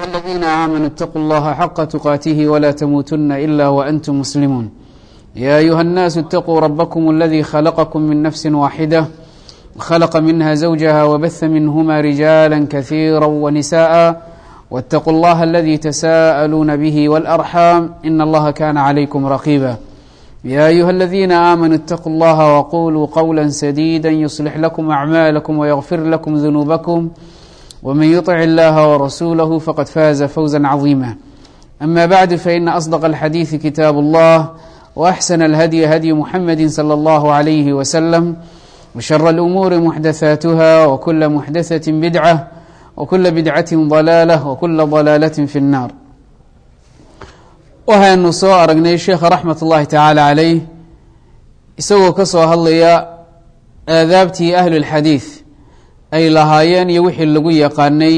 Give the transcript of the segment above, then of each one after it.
أيها الذين آمنوا اتقوا الله حق تقاته ولا تموتن إلا وأنتم مسلمون يا أيها الناس اتقوا ربكم الذي خلقكم من نفس واحدة وخلق منها زوجها وبث منهما رجالا كثيرا ونساء واتقوا الله الذي تساءلون به والأرحام إن الله كان عليكم رقيبا يا أيها الذين آمنوا اتقوا الله وقولوا قولا سديدا يصلح لكم أعمالكم ويغفر لكم ذنوبكم ومن يطع الله ورسوله فقد فاز فوزا عظيما أما بعد فإن أصدق الحديث كتاب الله وأحسن الهدي هدي محمد صلى الله عليه وسلم وشر الأمور محدثاتها وكل محدثة بدعة وكل بدعة ضلالة وكل ضلالة في النار waxaynu soo aragnay sheekha raxmat ullaahi tacaala calayh isagoo ka soo hadlaya aadaabtii ahlulxadiid ay lahaayeen iyo wixii lagu yaqaanay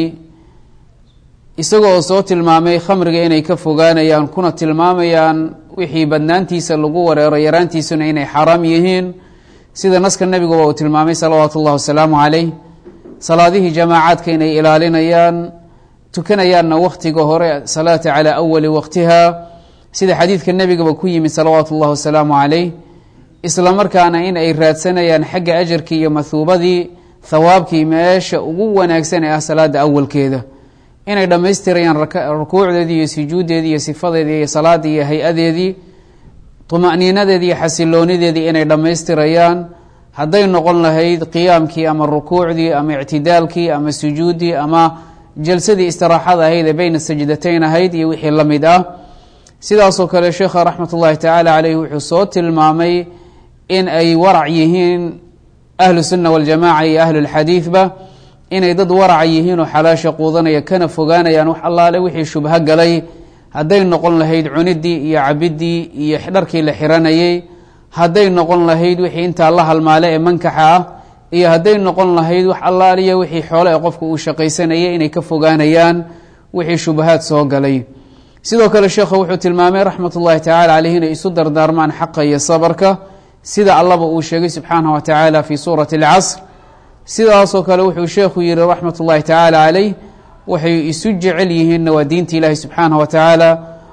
isagoo soo tilmaamay khamriga inay ka fogaanayaan kuna tilmaamayaan wixii badnaantiisa lagu wareero yaraantiisuna inay xaaraam yihiin sida naska nebiguba uu tilmaamay salawaatu ullahi wasalaamu calayh salaadihii jamaacaadka inay ilaalinayaan tukanayaanna wakhtiga hore salaata calaa awali waqtiha sida xadiidka nebigaba ku yimid salawaatu ullahi wasalaamu calayh isla markaana in ay raadsanayaan xagga ajarkii iyo mahuubadii thawaabkii meesha ugu wanaagsan ee ah salaada awalkeeda inay dhammaystirayaan rukuucdeedii iyo sujuuddeedii iyo sifadeedii iyo salaadii iyo hay-adeedii tuma'niinadeedii iyo xasiloonideedii inay dhammaystirayaan hadday noqon lahayd qiyaamkii ama rukuucdii ama ictidaalkii ama sujuuddii ama jalsadii istiraaxada ahayd ee beyna sajdatayn ahayd iyo wixii la mid ah sidaasoo kale sheekha raxmat ullahi tacaala caleyh wuxuu soo tilmaamay in ay warac yihiin ahlu sunna waljamaca iyo ahlulxadiidba inay dad waraca yihiin oo xalaasha quudanaya kana fogaanayaan wax allaale wixii shubho galay hadday noqon lahayd cunidii iyo cabidii iyo dharkii la xiranayay hadday noqon lahayd wixii intaa la halmaale ee mankaxa ah iyo hadday noqon lahayd wax allaaliya wixii xoole ee qofka uu shaqaysanayay inay ka fogaanayaan wixii shubahaad soo galay sidoo kale sheekhu wuxuu tilmaamay raxmat ullahi tacala caleyh inay isu dardaarmaan xaqa iyo sabarka sida allaba uu sheegay subxaanah wa tacaala fi suurati alcasr sidaasoo kale wuxuu sheekhu yihi raxmat ullahi tacaala caleyh waxay isu jecel yihiinna waa diinta ilaahi subxaanah wa tacaala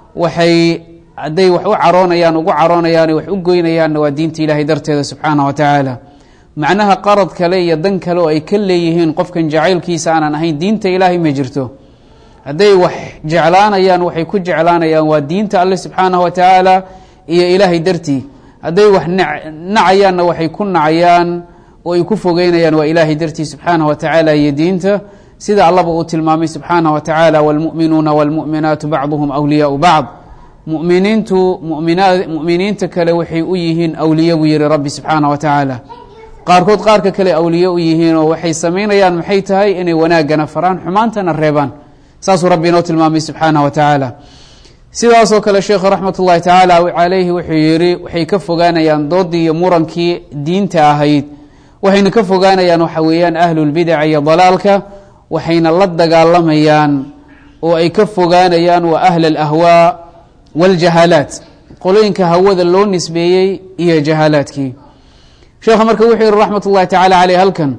waxay hadday wax u caroonayaan ugu caroonayaan wax u goynayaanna waa diinta ilaahay darteeda subxaanah wa tacaala macnaha qarad kale iyo dan kale oo ay ka leeyihiin qofkan jacaylkiisa aanan ahayn diinta ilaahay ma jirto hadday wax jeclaanayaan waxay ku jeclaanayaan waa diinta alle subxaanah wa tacaala iyo ilaahay dartii hadday wax nacayaanna waxay ku nacayaan oo ay ku fogeynayaan waa ilaahay dartii subxaanah wa tacaala iyo diinta sida allaba uu tilmaamay subxaanah wa tacaala wاlmu'minuuna wاlmu'minaatu bacduhum awliyaau bacd muminiintu muminiinta kale waxay u yihiin awliye buu yihi rabbi subxaanah wa tacaala qaarkood qaarka kale awliye u yihiinoo waxay samaynayaan maxay tahay inay wanaagana faraan xumaantana reebaan saasuu rabbi inoo tilmaamay subxaanah wa tacaala sidaasoo kale sheekhu raxmat ullahi tacaala calayhi wuxuu yihi waxay ka fogaanayaan doodii iyo murankii diinta ahayd waxayna ka fogaanayaan waxa weeyaan ahlulbidaca iyo dalaalka waxayna la dagaalamayaan oo ay ka fogaanayaan waa ahl alahwaa wاljahaalaat qolooyinka hawada loo nisbeeyey iyo jahaalaadkii sheekha marka wuxuu yihi raxmat ullahi tacala caleyh halkan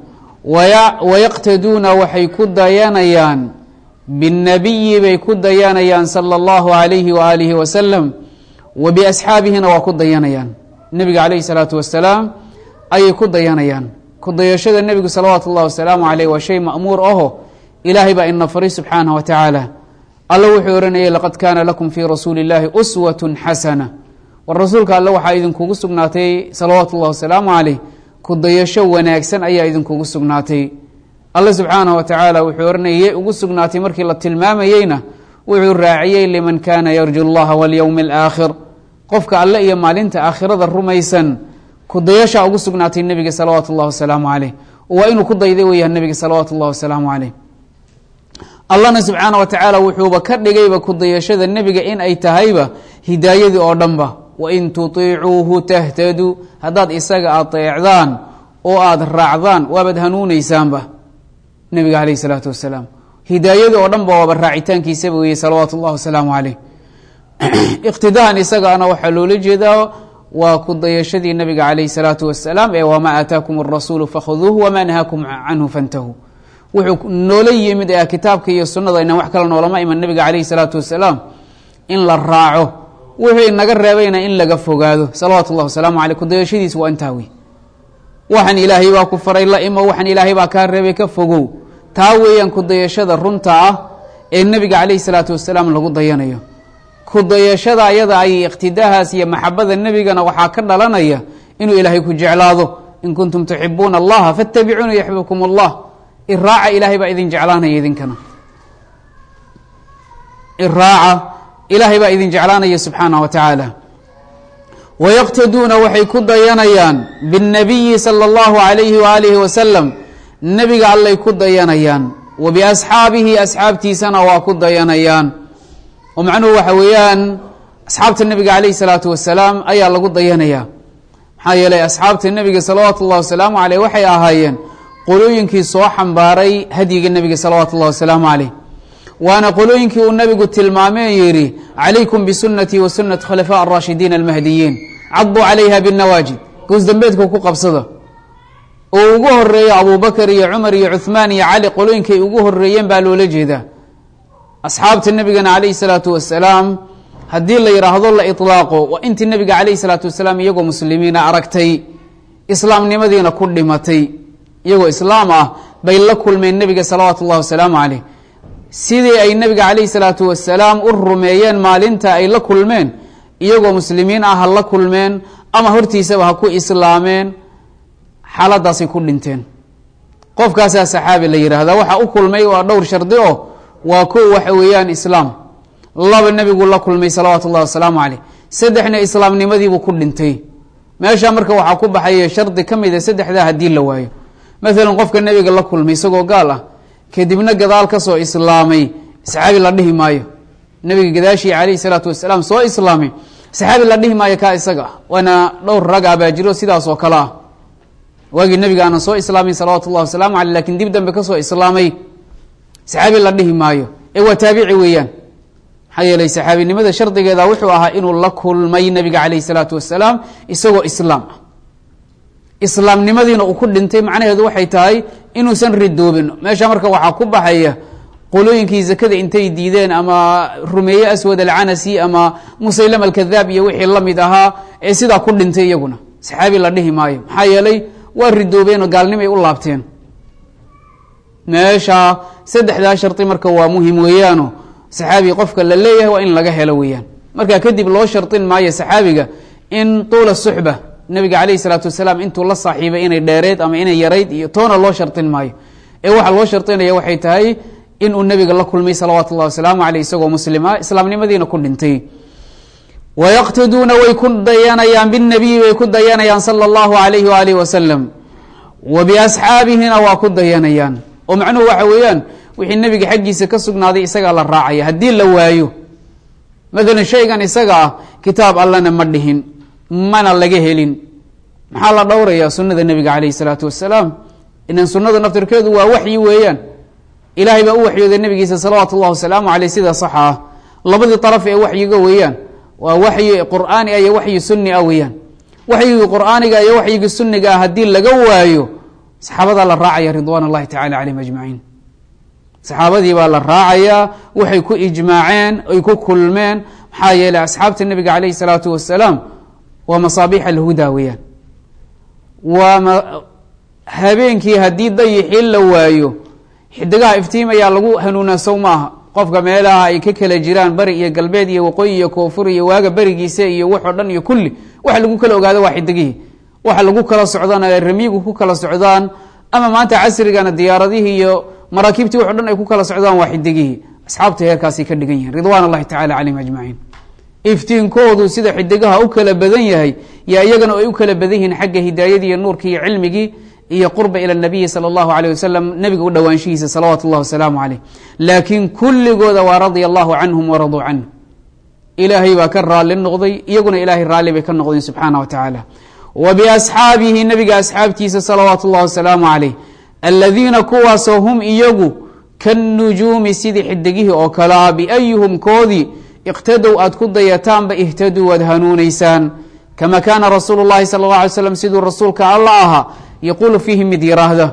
wayaqtaduuna waxay ku dayanayaan bالnabiyi bay ku dayanayaan salى اllahu عalayhi waalihi wasalam wa biasxaabihina waa ku dayanayaan nebiga calayhi الsalaatu wasalaam ayay ku dayanayaan ku dayashada nebigu salawaatu اllahi wasalaamu aleyh waa shay ma'muur aho ilaahay baa ina faray subxaanah wa tacaala alla wuxuu ohanayay laqad kaana lakum fii rasuuli اllahi uswat xasana war rasuulka alle waxaa idinkugu sugnaatay salawaatu اllahi wasalaamu caleyh ku dayasho wanaagsan ayaa idinkugu sugnaatay alle subxaanah wa tacaala wuxuu ohanayay yay ugu sugnaatay markii la tilmaamayeyna wuxuu raaciyey liman kaana yarju اllaha walyowmi alaakhir qofka alle iyo maalinta aakhirada rumaysan ku dayashaa ugu sugnaatay nebiga salawaatu اllahi wasalaamu caleyh waa inuu ku dayday weeyaan nebiga salawaatu اllahi wasalaamu caleyh allahna subxaana wa tacaala wuxuuba ka dhigayba ku dayashada nebiga in ay tahayba hidaayadii oo dhanba wain tutiicuuhu tahtaduu haddaad isaga adeecdaan oo aada raacdaan waabaad hanuunaysaanba nebiga caleyh isalaatu wasalaam hidaayadii oo dhan ba waaba raacitaankiisaba weeye salawaatu اllahi wasalaamu caleyh iqtidaan isagaana waxaa loola jeedaa waa ku dayashadii nabiga calayh الsalaatu wasalaam ee wama aataakum الrasuulu fakhuduuhu wama nahaakum canhu fantahuu wuxuu noola yimid ee kitaabka iyo sunnada inaan wax kale noolama iman nabiga calayhi salaatu wasalaam in la raaco wuxuu inaga reebayna in laga fogaado salawaatu اllah wasalaamu aleyh kudayashadiis waa intaa wey waxaan ilaahay baa ku faray la imo waxaan ilaahay baa kaa reebay ka fogow taa weeyaan kudayashada runta ah ee nebiga calayhi salaatu wasalaam lagu dayanayo kudayashada ayada ay iqtidahaas iyo maxabada nebigana waxaa ka dhalanaya inuu ilaahay ku jeclaado in kuntum tuxibuuna allaha faاtabicuuna yaxbibkum اllah iraaca ilaahay baa idin jeclaanaya idinkana iraaca ilaahay baa idin jeclaanaya subxaanah wa tacaala wayaqtaduuna waxay ku dayanayaan biاnnabiyi salى اllahu alayhi waalihi wasalam nebiga allay ku dayanayaan wa biasxaabihi asxaabtiisana waa ku dayanayaan oo macnuhu waxa weeyaan asxaabta nebiga calayhi salaatu wasalaam ayaa lagu dayanayaa maxaa yeelay asxaabta nebiga salawaatu ullahi wasalaamu caleyh waxay ahaayeen qolooyinkii soo xambaaray hadyiga nebiga salawaatu ullahi wasalaamu caleyh waana qolooyinkii uu nebigu tilmaamee yidhi calaykum bisunatii wa sunati khulafaa araashidiin almahdiyiin caduu calayha binawaajid goosdambeedka ku qabsada oo ugu horeeya abubakar iyo cumar iyo cuhmaan iyo cali qolooyinkay ugu horeeyeen baa loola jeedaa asxaabta nebigana calayhi salaatu wasalaam haddii la yidhaahdo la ilaaqo waa intii nebiga calayhi salaatu wasalaam iyagoo muslimiina aragtay islaamnimadiina ku dhimatay iyagoo islaam ah bay la kulmeen nebiga salawaatu ullahi wasalaamu caleyh sidii ay nebiga calayhi salaatu wasalaam u rumeeyeen maalinta ay la kulmeen iyagoo muslimiin ah ha la kulmeen ama hortiisaba ha ku islaameen xaaladaasay ku dhinteen qofkaasaa saxaabi la yidhaahdaa waxa u kulmay waa dhowr shardi oo waa kow waxa weeyaan islaam laba nebiguu la kulmay salawaatu ullahi wasalaamu caleyh saddexna islaamnimadiibuu ku dhintay meesha marka waxaa ku baxaya shardi ka mid a saddexdaa haddii la waayo maalan qofka nebiga la kulmay isagoo gaal ah kadibna gadaal ka soo islaamay saxaabi la dhihi maayo nebiga gadaashii calayhi salaatu wasalaam soo islaamay saxaabi la dhihi maayo kaa isaga ah waana dhowr rag ah baa jiro sidaas oo kale ah waagii nebiga aanan soo islaamin salawaatu ullahi wasalaamu caleyh lakin dib dambe kasoo islaamay saxaabi la dhihi maayo ee waa taabici weeyaan maxaa yeelay saxaabinimada shardigeeda wuxuu ahaa inuu la kulmay nebiga calayhi salaatu wasalaam isagoo islaam ah islaamnimadiina uu ku dhintay macnaheedu waxay tahay inuusan ridoobin meesha marka waxaa ku baxaya qolooyinkii zakada intay diideen ama rumeeye aswad alcanasi ama musaylama alkadaab iyo wixii la mid ahaa ee sidaa ku dhintay iyaguna saxaabi la dhihi maayo maxaa yeelay waa ridoobeen oo gaalnimay u laabteen meesha saddexdaa shardi marka waa muhim weeyaano saxaabi qofka la leeyahay waa in laga helo weeyaan marka kadib loo shardin maayo saxaabiga in tuula suxba nabiga calayhi salaatu wasalaam intuu la saaxiibay inay dheereed ama inay yarayd iyo toona loo shardin maayo ee waxaa loo shardinaya waxay tahay inuu nebiga la kulmay salawaatu ullahi wasalaamu caleyh isagoo muslima islaamnimadiina ku dhintay wayaqtaduuna way ku dayanayaan binabiyi way ku dayanayaan sala allahu alayhi waalihi wasalam wa biasxaabihina waa ku dayanayaan oo macnuhu waxa weeyaan wixii nebiga xaggiisa ka sugnaaday isagaa la raacaya haddii la waayo maalan shaygan isaga ah kitaab allana ma dhihin mana laga helin maxaa la dhowrayaa sunada nebiga calayhi salaatu wasalaam inan sunada naftirkeedu waa waxyi weeyaan ilaahay baa u waxyooday nebigiisa salawaatu ullahi wasalaamu caleyh sida saxa ah labadii daraf ee waxyiga weeyaan waa waxyi qur'aani ah iyo waxyi sunni ah weeyaan waxyigii qur'aaniga iyo waxyigii sunniga ah haddii laga waayo saxaabadaa la raacaya ridwaan allahi tacala calayhim ajmaciin saxaabadii baa la raacayaa waxay ku ijmaaceen ay ku kulmeen maxaa yeeley asxaabta nebiga calayhi salaatu wasalaam waa masaabiix alhuda weeyaan waa habeenkii haddii dayixii la waayo xidigaha iftiimayaa lagu hanuunaa sow maaha qofka meelaha ay ka kala jiraan bari iyo galbeed iyo waqooyi iyo koonfur iyo waaga berigiisa iyo waxoo dhan iyo kulli waxa lagu kala ogaado waa xidigihii waxa lagu kala socdaan ay ramiyigu ku kala socdaan ama maanta casrigana diyaaradihii iyo maraakiibtii waxo dhan ay ku kala socdaan waa xidigihii asxaabta heerkaasay ka dhigan yihin ridwan allahi tacala calayhim ajmaciin iftiinkoodu sida xidigaha u kala badan yahay yaa iyagana ay u kala badan yihiin xagga hidaayadii iyo nuurkii iyo cilmigii iyo qurba ila nabiyi sala allahu aleyh wasalam nebiga u dhowaanshihiisa salawaatu اllah wasalaamu caleyh laakiin kulligooda waa radia allahu canhum waraduu canhu ilaahay baa ka raali noqday iyaguna ilaahay raalli bay ka noqdeen subxaana wa tacaala wa biasxaabihi nebiga asxaabtiisa salawaatu اllah wasalaamu caleyh aladiina kuwaasoo hum iyagu kanujuumi sidii xidigihii oo kale ah biayuhum koodii iqtadow aad ku dayataanba ihtaduu waad hanuunaysaan kama kaana rasuulu llahi sala اllah alay slam siduu rasuulka alla ahaa yaquulu fiihi mid yiraahda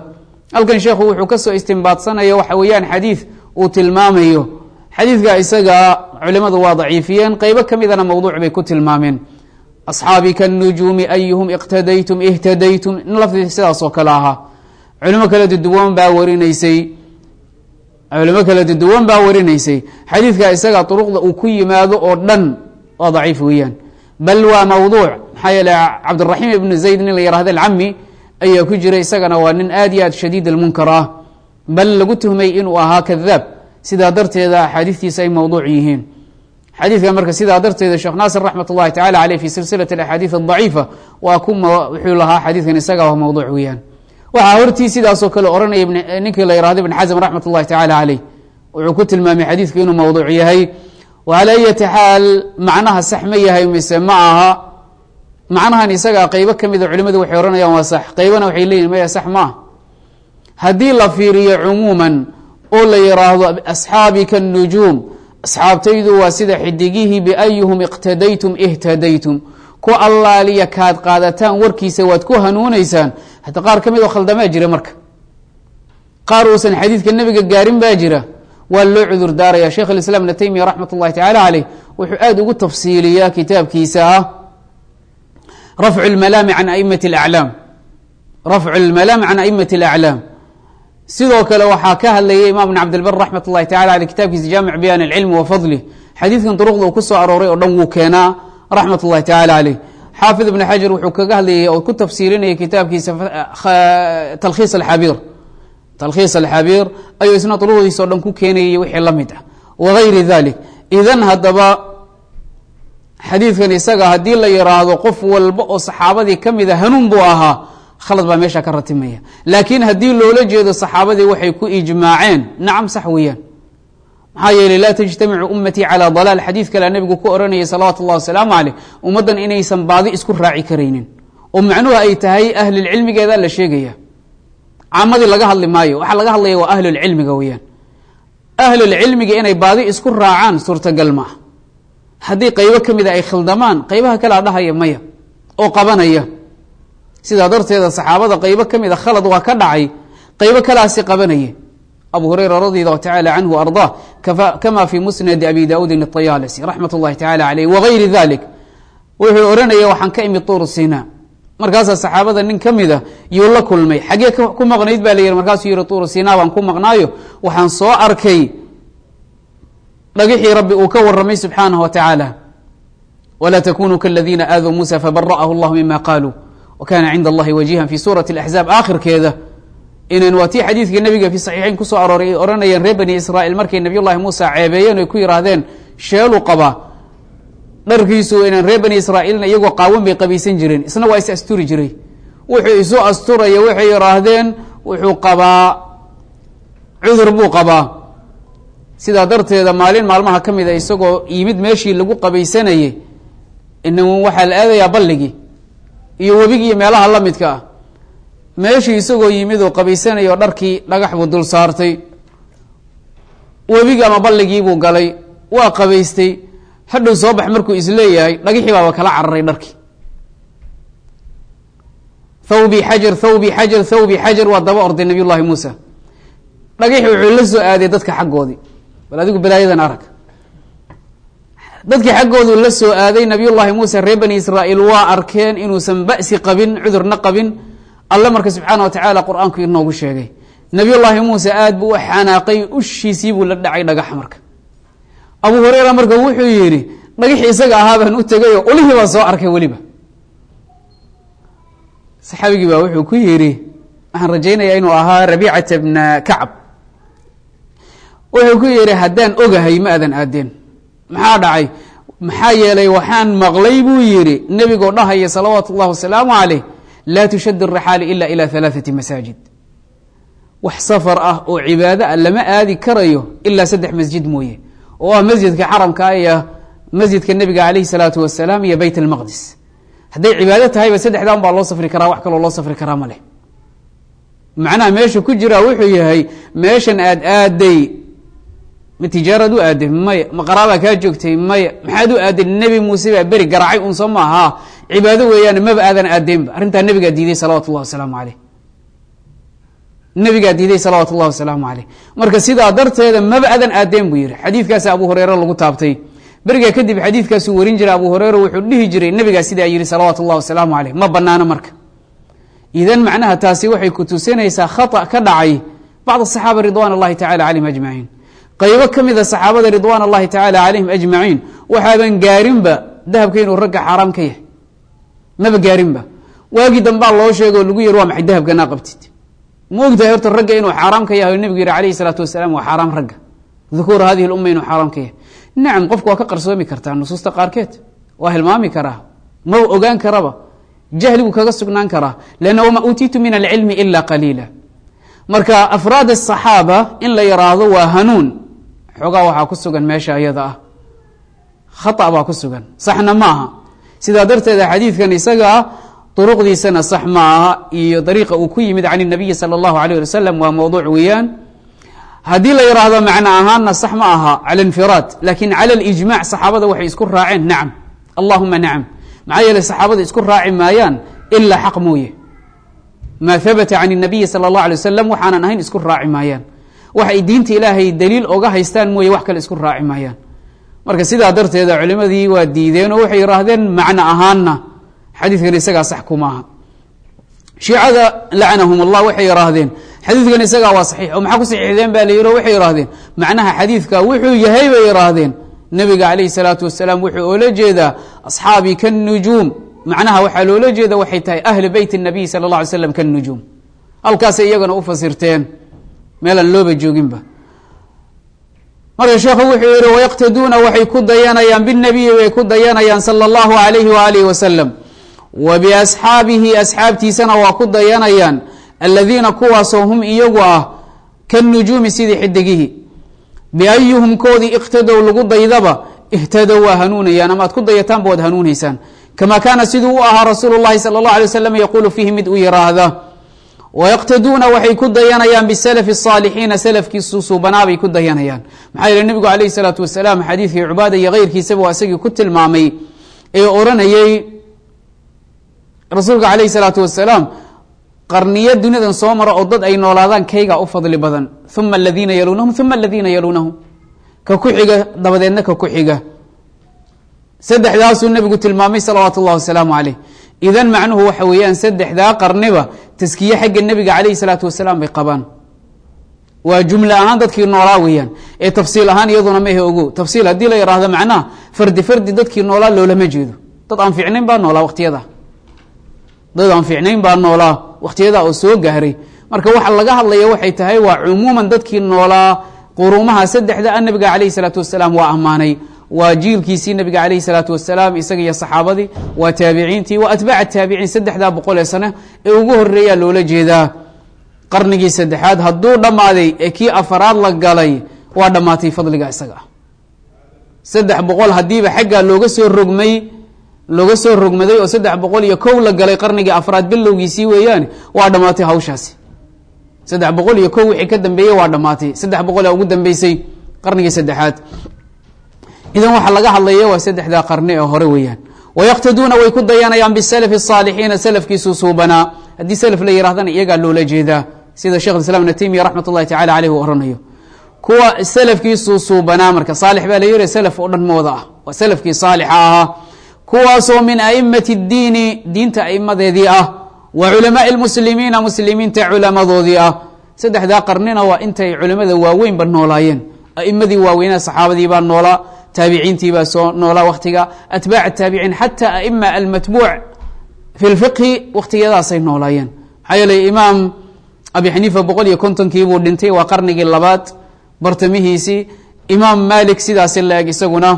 halkan sheekhu wuxuu kasoo istimbaadsanaya waxa weeyaan xadiid uu tilmaamayo xadiidka isaga culimadu waa daciifiyeen qeybo ka midana mawduuc bay ku tilmaameen asxaabi kanujuumi ayuhum iqtadaytum ihtadaytum in lafdi sidaas oo kale ahaa culimo kala duduwan baa warinaysay culimo kala duduwan baa warinaysay xadiidka isaga duruqda uu ku yimaado oo dhan waa daciif weeyaan bal waa mawduuc maxaa yeele cabdiraxiim ibnu zayd nin la yihahda alcami ayaa ku jira isagana waa nin aad iyo aad shadiid almunkar ah bal lagu tuhmay inuu ahaa kadaab sidaa darteeda axaadiistiisa ay mawduuc yihiin xadiidka marka sidaa darteeda sheekh naasir raxmat ullahi tacala aleyh fi silsilat axaadiid adaciifa waa ku wuxuu lahaa xadiidkan isaga waa mawduuc weeyaan waxaa hortii sidaasoo kale ohanaya ninkii la yihahdo ibn xasm raxmat ullahi tacala caleyh wuxuu ku tilmaamay xadiidku inuu mawduuc yahay wala ayati xaal macnaha sax ma yahay mise ma aha macnahan isagaa qeybo ka mida culimadu waxay ohanayaan waa sax qeybana waxay leeyihin maya sax ma ah haddii la fiiriyo cumuuman oo la yiraahdo asxaabi kanujuum asxaabtaydu waa sida xidigihii biayuhum iqtadaytum ihtadaytum ku allaaliya kaad qaadataan warkiisa waad ku hanuuneysaan hata qaar ka mid oo khaldamaa jira marka qaar uusan xadiidka nebiga gaarin baa jira waa loo cudur daaraya sheekh alislaam ibna taymiya raxmat ullahi tacala caleyh wuxuu aada ugu tafsiiliyaa kitaabkiisa ah rafcu lmalaami can aimati alaclaam rafcu lmalaami can aimati alaclaam sidoo kale waxaa ka hadlayay imam bn cabdilbar raxmat ullahi tacala aley kitaabkiisa jaamic bayaan alcilmi wa fadlih xadiidkan duruqda uu ku soo arooray oo dhan wuu keenaa raxmat ullahi tacala caleyh xaafid ibn xajar wuxuu kaga hadlayay oo ku tafsiirinayay kitaabkiisa talkhiis alxabiir talkhiis alxabiir ayuu isna duruqdiisa o dhan ku keenayay wixii la mid ah wagayri dalik idan haddaba xadiidkan isaga haddii la yiraahdo qof walba oo saxaabadii ka mida hanuun buu ahaa khalad baa meesha ka ratimaya laakiin haddii loola jeedo saxaabadii waxay ku ijmaaceen nacam sax weeyaan maxaa yeeley laa tajtamicu ummatii calaa dalaal xadiid kalea nebigu ku ohanayay salawaatu ullahi wasalaamu caleyh ummaddan inaysan baadi isku raaci karaynin oo macnuhu ay tahay ahlilcilmigeeda la sheegaya caamadii laga hadli maayo waxaa laga hadlaya waa ahlulcilmiga weeyaan ahlulcilmiga inay baadi isku raacaan suurtagal maaha haddii qeybo ka mida ay khaldamaan qeybaha kalea dhahaya maya oo qabanaya sidaa darteeda saxaabada qeybo ka mida khalad waa ka dhacay qeybo kalaasi qabanaya abu hurayra radi allahu tacala canhu ardaa kama fi musnadi abi daudin ayaalisi raxmat ullahi tacala aleyh wagayri dalik wuxuu ohanaya waxaan ka imid tuur sina markaasaa saxaabada nin ka mida yuu la kulmay xaggee ku maqnayd ba la yihi markaasuu yihi tuur sina baan ku maqnaayo waxaan soo arkay dhagixii rabbi uu ka waramay subxaanahu wa tacaala wla takunuu kaladiina aaduu muusa fabara'ahu llah mima qaaluu wkana cinda allahi wajihan fi suurati axzaab aakhirkeeda inan waa tii xadiidka nebiga fi saxiixeyn kusoo arooray ay ohanayeen reer bani israa'iil markay nabiy llahi muusa ceebeeyeen oy ku yihaahdeen sheelu qabaa dharkiisu inan reer bani israa'iilna iyagoo qaawan bay qabaysan jireen isna waa is asturi jiray wuxuu isu asturaya waxay yihaahdeen wuxuu qabaa cudur buu qabaa sidaa darteeda maalin maalmaha ka mid a isagoo yimid meeshii lagu qabaysanayey ina waxaa la aadayaa balligii iyo webigi iyo meelaha la midka ah meeshii isagoo yimid oo qabaysanaya oo dharkii dhagax buu dul saartay webigi ama balligiibuu galay waa qabaystay hadhow soo bax markuu isleeyahay dhagixii baaba kala cararay dharkii thawbi xajar thawbi xajar thawbi xajar waa daba orday nabiy llahi muusa dhagixi wuxuu la soo aaday dadka xaggoodii bal adigu balaayadan arag dadkii xaggoodu la soo aaday nabiy llahi muuse reer bani israa'iil waa arkeen inuusan ba'si qabin cudurna qabin alle marka subxaana wa tacaala qur-aanku inoogu sheegay nabiy llaahi muuse aad buu u xanaaqay ushiisii buu la dhacay dhagaxa marka abu hureyra marka wuxuu yidhi dhagixii isaga ahaa baan u tegayoo ulihii baan soo arkay weliba saxaabigii baa wuxuu ku yidhi waxaan rajaynayaa inuu ahaa rabiicata bna kacab wuxuu ku yidhi haddaan ogahay ma adan aadeen maxaa dhacay maxaa yeelay waxaan maqlay buu yidhi nebigoo dhahaya salawaatu اllahi wasalaamu caleyh laa tushad الraxaali ila ilى ثalaaثati masaajid wax safar ah oo cibaado ah lama aadi karayo ilaa saddex masjid mooye oo ah masjidka xaramka iyo masjidka nebiga alayh الsalaatu wasalaam iyo beyt اlmaqdis hadday cibaado tahayba saddexdan baa loo safri karaa wax kaloo loo safri karaa ma leh macnaha meesha ku jira wuxuu yahay meeshan aad aaday ma tijaarad u aaday maya ma qaraabaa kaa joogtay maya maxaad u aaday nebi muuse baa beri garaacay un soo maaha cibaado weeyaan maba aadan aadeenba arrintaa nebigaa diiday salawatu llahi wasalaamu caleyh nebigaa diiday salawaatu ullahi wasalaamu caleyh marka sidaa darteeda maba adan aadeen buu yihi xadiidkaasa abu hureyre lagu taabtay berigaa kadib xadiidkaasuu warin jiray abu hureyre wuxuu dhihi jiray nebigaa sidaa yihi salawaatu ullahi wasalaamu caleyh ma banaano marka idan macnaha taasi waxay ku tusinaysaa khata ka dhacay bacd asaxaaba ridwan allahi tacala calayhim ajmaciin qaybo ka mida saxaabada ridwan allahi tacala calayhim ajmaciin waxaaban gaarinba dahabka inuu ragga xaaraam ka yahay maba gaarinba waagii dambaa loo sheego o lagu yiri waa maxay dahabkanaa qabtid ma ogtahay horta ragga inuu xaaraam ka yahay o nebigu yihi alayhi salaatu wasalaam waa xaaraam ragga dukuura hadihi lumma inuu xaaraam ka yahay nacam qofku waa ka qarsoomi kartaa nusuusta qaarkeed waa hilmaami karaa ma ogaan karaba jahligu kaga sugnaan karaa lanna wama uutiitu min alcilmi ila qaliila marka afraad asaxaaba in la yaraahdo waa hanuun xoogaa waxaa ku sugan meesha iyada ah khata baa ku sugan saxna ma aha sidaa darteeda xadiidkan isaga ah duruqdiisana sax ma aha iyo dariiqa uu ku yimid can nabiyi sala allahu alayh ali wasalam waa mowduuc weeyaan haddii la yidhaahdo macno ahaanna sax ma aha cala infiraad lakin cala alijmac saxaabada waxay isku raaceen nacam allahuma nacam maxaa yeele saxaabada isku raaci maayaan ilaa xaq mooye maa habata can nabiyi sala allah alay wasalam waxaanan ahayn isku raaci maayaan waxay diinta ilaahay daliil oga haystaan mooye wax kale isku raaci maayaan marka sidaa darteeda culimadii waa diideen oo waxay yihaahdeen macno ahaanna xadiidkan isagaa sax kumaaha shiicada lacnahum allah waxay yihaahdeen xadiidkan isagaa waa saxiix oo maxaa ku saxiixdeen ba la yidhi o waxay yihaahdeen macnaha xadiidka wuxuu yahay bay yihaahdeen nebiga calayhi salaatu wasalaam wuxuu oola jeedaa asxaabii kannujuum macnaha waxaa loola jeeda waxay tahay ahli beyt الnabiy sala اlه alay slam kannujuum halkaasay iyagana u fasirteen meelaan looba jooginba marka sheekhu wuxuu yihi wayaqtaduuna waxay ku dayanayaan bالnabiyi bay ku dayanayaan salى اllahu alayhi waalihi wasalam wa biasxaabihi asxaabtiisana waa ku dayanayaan aladiina kuwaasoo hum iyagu ah kannujuumi sidii xidigihi biayuhum koodii iqtadow lagu daydaba ihtadow waa hanuunayaan ama aad ku dayataanba waad hanuunaysaan kama kaana siduu u ahaa rasuulu llahi sala اllah alay waslam yaquulu fiihi mid u yiraahda wayaqtaduuna waxay ku dayanayaan bisalafi الصaalixiina salafkii susuubanaa bay ku dayanayaan maxaa yeele nebigu alayh الsalaatu wasalaam xadiidkii cubaada iyo keyrkiisaba waa isagii ku tilmaamay ee oranayey rasuulka alayh الsalaatu wasalaam qarniyo duniyadan soo mara oo dad ay noolaadaan kaygaa u fadli badan uma aladiina yaluunahum uma aladiina yaluunahum ka ku xiga dabadeedna ka ku xiga saddexdaasuu nebigu tilmaamay salawaatu اllah wasalaamu caleyh idan macnuhu waxa weeyaan saddexdaa qarniba taskiye xagga nebiga calayhi salaatu wasalaam bay qabaan waa jumle ahaan dadkii noolaa weeyaan ee tafsiil ahaan iyaduna ma ahe ogo tafsiil haddii la yidhaahdo macnaha fardi fardi dadkii noolaa loolama jeedo dad aan fiicnayn baa noolaa waqtiyada dad aan fiicnayn baa noolaa waqtiyada oo soo gaaray marka waxa laga hadlaya waxay tahay waa cumuuman dadkii noolaa quruumaha saddexda a nabiga calayhi salaatu wasalaam waa ammaanay waa jiilkiisii nabiga calayhi salaatu wasalaam isaga iyo saxaabadii waa taabiciintii waa atbaac taabiciin saddexdaa boqol ee sane ee ugu horeeyaa loola jeedaa qarnigii saddexaad hadduu dhammaaday ee kii afaraad la galay waa dhammaatay fadliga isaga ah saddex boqol haddiiba xaggaa looga soo rogmay looga soo rogmaday oo saddex boqol iyo kow la galay qarnigii afraad bilowgiisii weeyaane waa dhammaatay hawshaasi saddex boqol iyo kow wixii ka dambeeyey waa dhammaatay saddex boqol ee ugu dambeysay qarnigii saddexaad idan waxaa laga hadlaya waa saddexdaa qarni ee hore weeyaan wayaqtaduuna way ku dayanayaan bisalafi الصaalixiina salafkiisu suubanaa haddii salaf la yirahdana iyagaa loola jeedaa sida shekh islam ibn taymiya raxmat اllahi tacala aleyh uu oranayo kuwa salafkiisu suubanaa marka saalix baa la yiri salaf oo dhan mooda ah waa salafkii saalixa ahaa kuwaasoo min aimati اdiini diinta aimadeedii ah wa culamaai اlmuslimiina muslimiinta culamadoodii ah saddexdaa qarnina waa intay culimada waaweynba noolaayeen aimadii waaweynaa saxaabadii baa noolaa taabiciintii baa soo noolaa waktiga atbaac taabiciin xata aima almatbuuc fi lfiqhi waktigadaasay noolaayeen maxaa yeeley imaam abi xaniifa boqol iyo kontonkiibuu dhintay waa qarnigii labaad bartamihiisii imaam malik sidaasi la eg isaguna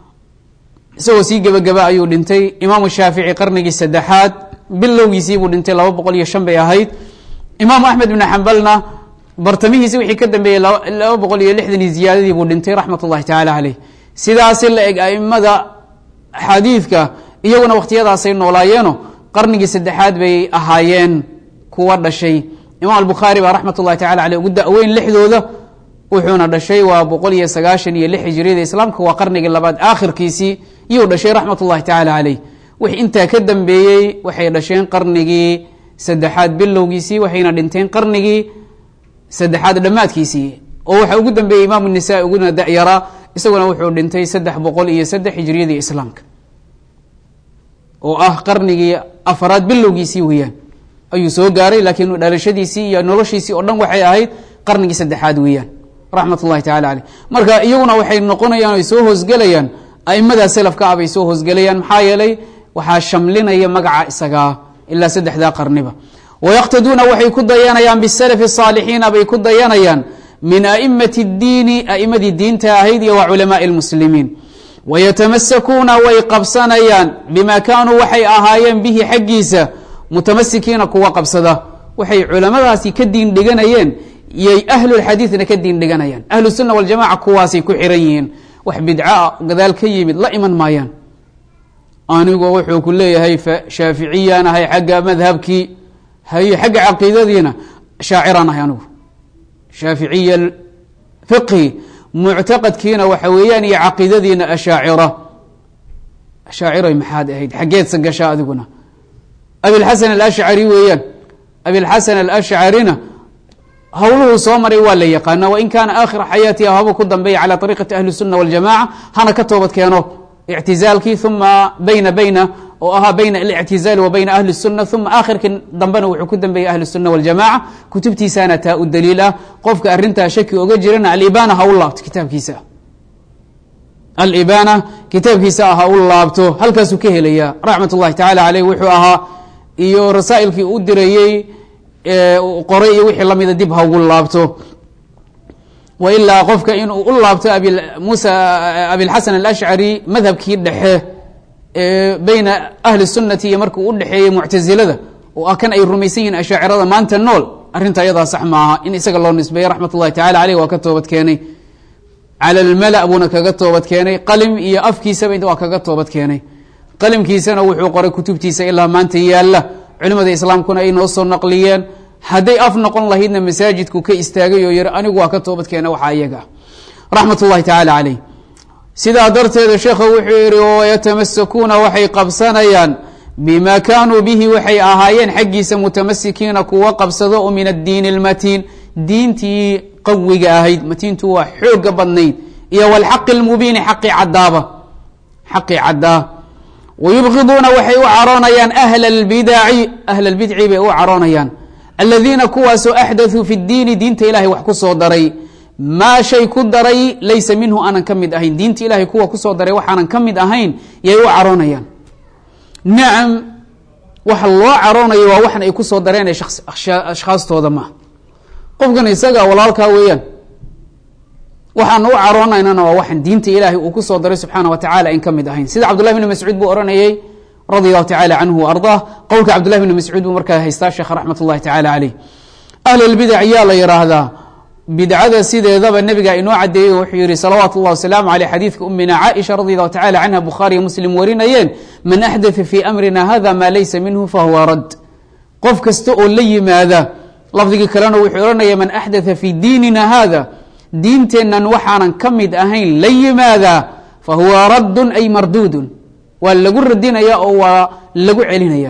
isagoo sii gebagaba ayuu dhintay imaamu shaafici qarnigii saddexaad bilowgiisiibuu dhintay laba boqol iyo shan bay ahayd imaamu axmed ibn xambalna bartamihiisi wixii ka dambeeyey laba boqol iyo lixdan iyo ziyaadadii buu dhintay raxmat ullahi tacaala caleyh sidaasi la eg aimada xadiidka iyaguna wakhtiyadaasay noolaayeeno qarnigii saddexaad bay ahaayeen kuwa dhashay imaam albukhaari baa raxmat ullahi tacala aleyh ugu da-weyn lixdooda wuxuuna dhashay waa boqol iyo sagaashan iyo lix hijriyada islaamka waa qarnigii labaad aakhirkiisii iyuu dhashay raxmat ullahi tacaala caleyh wix intaa ka dambeeyey waxay dhasheen qarnigii saddexaad bilowgiisii waxayna dhinteen qarnigii saddexaad dhammaadkiisii oo waxa ugu dambeeyey imaamu nisaa uguna dayaraa isaguna wuxuu dhintay saddex boqol iyo saddex hijriyadii islaamka oo ah qarnigii afaraad bilowgiisii weeyaan ayuu soo gaaray laakiin dhalashadiisii iyo noloshiisii oo dhan waxay ahayd qarnigii saddexaad weeyaan raxmat ullahi tacala caleyh marka iyaguna waxay noqonayaan ay soo hoosgelayaan aimada selafka ah bay soo hoosgelayaan maxaa yeelay waxaa shamlinaya magaca isagaa ilaa saddexdaa qarniba wayaqtaduuna waxay ku dayanayaan bisalafi saalixiina bay ku dayanayaan min aimati اdiini aimadii diinta ahayd iyo wa culamaai اlmuslimiin wayatamasakuuna way qabsanayaan bima kaanuu waxay ahaayeen bihi xaggiisa mutamasikiina kuwa qabsada waxay culamadaasi ka diin dhiganayeen yay ahlulxadiidna ka diin dhiganayaan ahlu sunna waljamaca kuwaasay ku xiran yihiin wax bidca gadaal ka yimid la iman maayaan anigu wuxuu ku leeyahay shaaficiyaan ahay xagga madhabkii haye xagga caqiidadiina shaaciraan ahay anigu shaaficiya fiqhi muctaqadkiina waxa weeyaan iyo caqiidadiina ashaacira ashaaciray maxaad ahayd xaggeedsa gashaa adiguna abilxasan alashcari weeyaan abilxasan alashcarina hawluhuu soo maray waa la yaqaana wain kaana aakhira xayaatiha haba ku dambeeya calى ariiqati ahli الsuna waljamaca hana ka toobad keeno ictizaalkii uma bayna bayna oo ahaa bayna alictizaali wa bayna ahli الsuna uma aakhirkii dambena wuxuu ku dambeeyey ahli الsuna waljamaca kutubtiisaana taa u daliil ah qofka arintaa shaki oga jirana alibana ha u laabto kitaabkiisa alibana kitaabkiisa ah ha u laabto halkaasuu ka helaya raxmat اllahi tacala aleyh wuxuu ahaa iyo rasaa'ilkii u dirayey qoray iyo wixii lamida dib ha ugu laabto wa ilaa qofka inuu u laabto abimusa abilxasan alashcari madhabkii dhexe beyna ahli sunati iyo markuu u dhexeeyey muctazilada oo ah kan ay rumaysan yihiin ashaacirada maanta nool arrinta ayadaa sax maaha in isaga loo nisbeeyey raxmat ullahi tacala aleyh waa ka toobad keenay cala almala buuna kaga toobad keenay qalim iyo afkiisaba waa kaga toobad keenay qalimkiisana wuxuu qoray kutubtiisa ilaa maanta yaalla culimada islaamkuna ay noo soo naqliyeen hadday af noqon lahaydna masaajidku ka istaagay oo yiri anigu waa ka toobad keena waxaa iyaga ah raxmat ullahi tacaala caleyh sidaa darteeda sheekha wuxuu yihi wayatamasakuuna waxay qabsanayaan bima kaanuu bihi waxay ahaayeen xaggiisa mutamasikiina kuwa qabsado oo min addiini اlmatiin diintii qawiga ahayd matiintu waa xooga badnayd iyo wlxaqi اlmubiini xaqi cadaaba xaqi cadaa wayubqiduuna waxay u caroonayaan ahla اlbidaci ahla اlbidci bay u caroonayaan aladiina kuwaasoo axdaثuu fi اdiini diinta ilahay wax ku soo daray maa shay ku daray laysa minhu aanan ka mid ahayn diinta ilahay kuwa kusoo daray waxaanan ka mid ahayn yay u caroonayaan nacam waxa loo caroonayo waa waxan ay kusoo dareen ee ashkhaastooda maaha qofkan isaga walaalkaa weeyaan waxaan u caroonaynana waa waxan diinta ilaahay uu kusoo daray subxaana wa tacala in ka mid ahayn sida cabdullahi bni mascuud buu ohanayey radi allahu tacala canhu wa ardaah qowlka cabdullahi bni mascuud buu markaa haystaa sheekh raxmat ullahi tacala caleyh ahlulbidac yaa la yidhaahdaa bidcada sideedaba nebiga inoo cadeeyey wuxuu yihi salawaatu اllah wasalaamu aleyh xadiidka umina caaisha radi allahu tacala canha bukhaariyo muslim warinayeen man axdaa fii amrina hada maa laysa minhu fahuwa rad qof kasta oo la yimaada lafdigii kalena wuxuu ohanaya man axdaa fii diinina hada diinteennan waxaanan ka mid ahayn la yimaada fahuwa raddun ay marduudun waa lagu radinaya oo waa lagu celinaya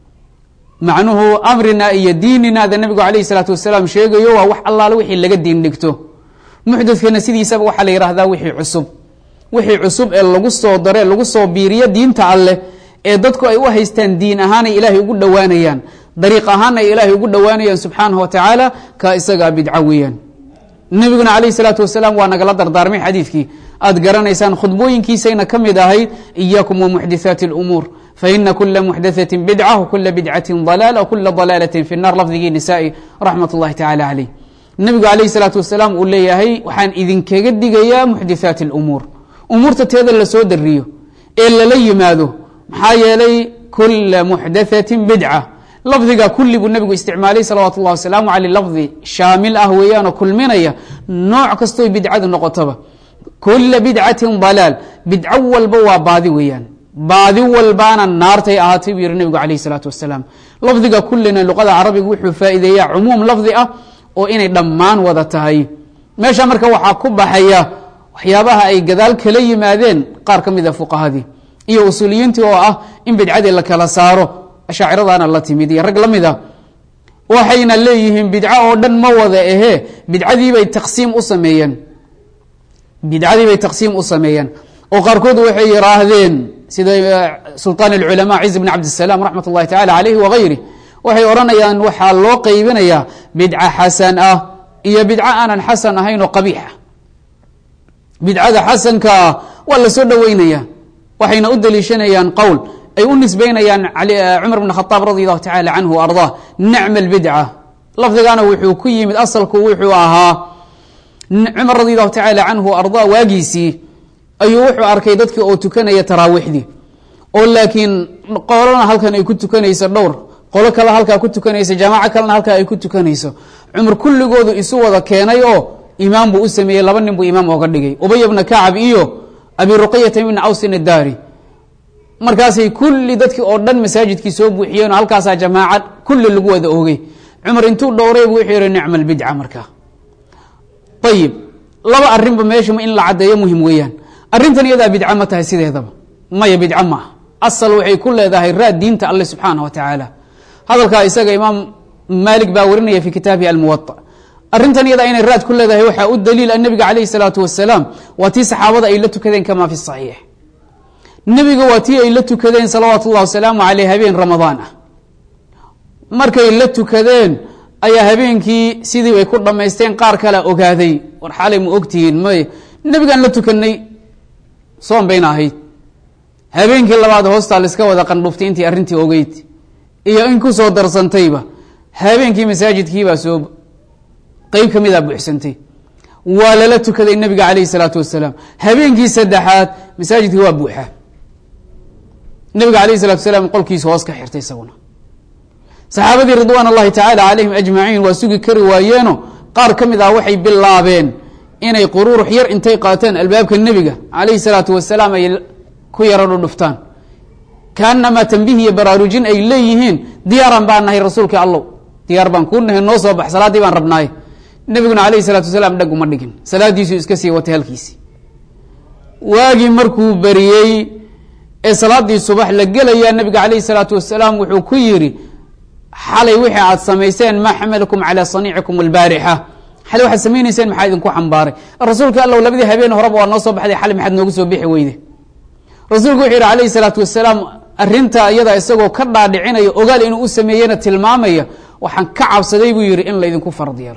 macnuhu amrina iyo diininaada nabigu alayh salaatu wasalaam sheegayo waa wax allaale wixii laga diin dhigto muxdadkana sidiisaba waxaa la yihahdaa wixii cusub wixii cusub ee lagu soo dare lagu soo biiriyo diinta alleh ee dadku ay u haystaan diin ahaanay ilaahay ugu dhowaanayaan dariiq ahaan ay ilaahay ugu dhowaanayaan subxaanahu wa tacaala ka isagaa bidco weeyaan nabiguna alayh salaatu wasalaam waa nagala dardaarmay xadiidkii aad garanaysaan khudbooyinkiisayna ka mid ahayd iyaakum wamuxdithaati اlumuur faina kula muxdaثati bidca wkula bidcati dalaala wkula dalaalati fi الnar lafdigii nisaai raxmat اllahi tacala caleyh nabigu alayh salaatu wasalaam uu leeyahay waxaan idinkaga digayaa muxdithaati اlumuur umuurta teeda lasoo dariyo ee lala yimaado maxaa yeelay kula muxdaثati bidca lafdiga kulli buu nabigu isticmaalay salawaatu اllah wasalaamu aleyh lafdi shaamil ah weeyaanoo kulminaya nooc kastoy bidcadu noqotaba kula bidcatin dalaal bidco walba waa baadi weeyaan baadi walbaana naartay ahaatay buu yihi nabigu alayh salaatu wasalaam lafdiga kullina luqada carabiga wuxuu faa'iideeyaa cumuum lafdi ah oo inay dhammaan wada tahay meesha marka waxaa ku baxaya waxyaabaha ay gadaal kala yimaadeen qaar ka mida fuqahadii iyo usuuliyiintii oo ah in bidcadii la kala saaro ashaaciradana la timid iyo rag la mid a waxayna leeyihiin bidco oo dhan ma wada ahee bidcadiibay taqsiim u sameeyeen bidcadiibay taqsiim u sameeyeen oo qaarkood waxay yihaahdeen sida sulطaan اlculama ciz bn cabdالsalam raxmat اllahi tacala alayh wagayri waxay odhanayaan waxaa loo qeybinayaa bidca xasan ah iyo bidco aanan xasan ahayn oo qabiixa bidcada xasanka ah waa la soo dhoweynaya waxayna u deliishanayaan qowl ay u nisbeynayaan cumar bn khaaab radi allahu tacala canhu ardaa nicma اlbidca lafdigana wuxuu ku yimid asalku wuxuu ahaa cumar radi allahu tacaala canhu ardaa waagiisii ayuu wuxuu arkay dadkii oo tukanaya taraawiixdii oo laakiin qolona halkan ay ku tukanayso dhowr qolo kale halkaa ku tukanaysa jamaaco kalena halkaa ay ku tukanayso cumar kulligoodu isu wada keenay oo imaam buu u sameeyey laba nin buu imaam ooga dhigay ubay bna kacab iyo abi ruqayata ibna awsin addaari markaasay kulli dadkii oo dhan masaajidkii soo buuxiyeen oo halkaasaa jamaaca kulli lagu wada ogey cumar intuu dhowray bu wuxuu yihi nicma albidca markaa ayib laba arrinba meesha in la caddeeyo muhim weeyaan arrintan iyadaa bidca ma tahay sideedaba maya bidca maaha asal waxay ku leedahay raad diinta alle subxaana wa tacaala hadalkaa isaga imaam maalik baa warinaya fi kitaabihi almuwaطa arrintan iyadaa inay raad ku leedahay waxaa u daliila nabiga calayh salaatu wasalaam waa tii saxaabada ay la tukadeen kama fi saxiix nebiga waa tii ay la tukadeen salawaatu ullahi wasalaamu caleyh habeen ramadaan ah markay la tukadeen ayaa habeenkii sidii bay ku dhammaysteen qaar kalea ogaaday war xalay ma ogtihiin may nebigaan la tukanay soon bayna ahayd habeenkii labaad hoostaa laiska wada qandhuftay intii arrintii ogeyd iyo in ku soo darsantayba habeenkii masaajidkiibaa soo qeyb ka midaa buuxsantay waa lala tukaday nebiga calayhi salaatu wasalaam habeenkii saddexaad masaajidkii waa buuxa nebiga alayh salatu wasalaam qolkiisu hoos ka xirtay isaguna saxaabadii ridwaan allahi tacaala calayhim ajmaciin waa sugi kari waayeeno qaar ka mid ah waxay bilaabeen inay quruurux yar intay qaateen albaabka nebiga calayhi salaatu wasalaam ay ku yaro dhudhuftaan kaanamaa tambiih iyo baraarujin ay leeyihiin diyaaran baan nahay rasuulka allow diyaar baan kuu nahay noo soo bax salaaddii baan rabnaaye nebiguna alayhi salaatu wasalaam dhag uma dhigin salaadiisuu iska sii watay halkiisii waagii markuu beriyey ee salaadii subax la gelayaa nebiga calayhi salaatu wasalaam wuxuu ku yidhi xalay wixii aad samayseen maa xamalakum calaa saniicikum albaarixa xalay waxaad samaynayseen maxaa idinku xambaaray rasuulka allow labadii habeen horeba waa noo soo baxday xalay maxaad noogu soo bixi weyde rasuulku wuxuu yidhi calayhi salaatu wasalaam arrinta iyada isagoo ka dhaadhicinaya ogaal inuu u sameeyena tilmaamaya waxaan ka cabsaday buu yidhi in laydinku farad yeelo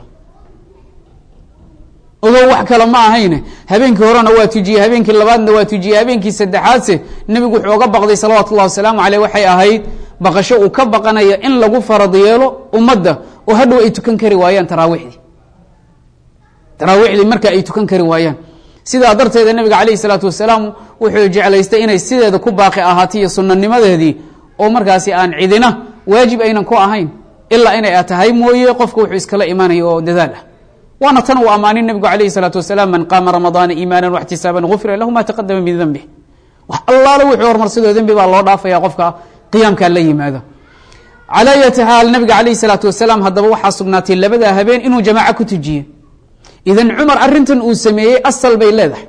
ogow wax kale ma ahayne habeenkii horena waa tujiyey habeenkii labaadna waa tujiyey habeenkii saddexaadse nebigu wuxuu oga baqday salawaatu ullahi wasalaamu caleyh waxay ahayd baqasho uu ka baqanaya in lagu farad yeelo ummadda oo hadhow ay tukan kari waayaan taraawiixdii taraawiixdii marka ay tukan kari waayaan sidaa darteeda nebiga calayhi salaatu wasalaam wuxuu jeclaystay inay sideeda ku baaqi ahaatay iyo sunanimadeedii oo markaasi aan cidina waajib aynan ku ahayn ilaa inay tahay mooye qofka wuxuu iskala imaanaya oo dadaal ah waana tan uu ammaanin nebigu calayhi salaatu wasalaam man qaama ramadaana iimaana waxtisaaban gufira lahu ma taqadama min dembih wax allaale wuxuu hormarsadoo dembi baa loo dhaafaya qofka qiyaamkaa la yimaado calaa yati xaal nabiga calayhi salaatu wasalaam haddaba waxaa sugnaatay labadaa habeen inuu jamaaco ku tujiye idan cumar arrintan uu sameeyey asal bay leedahay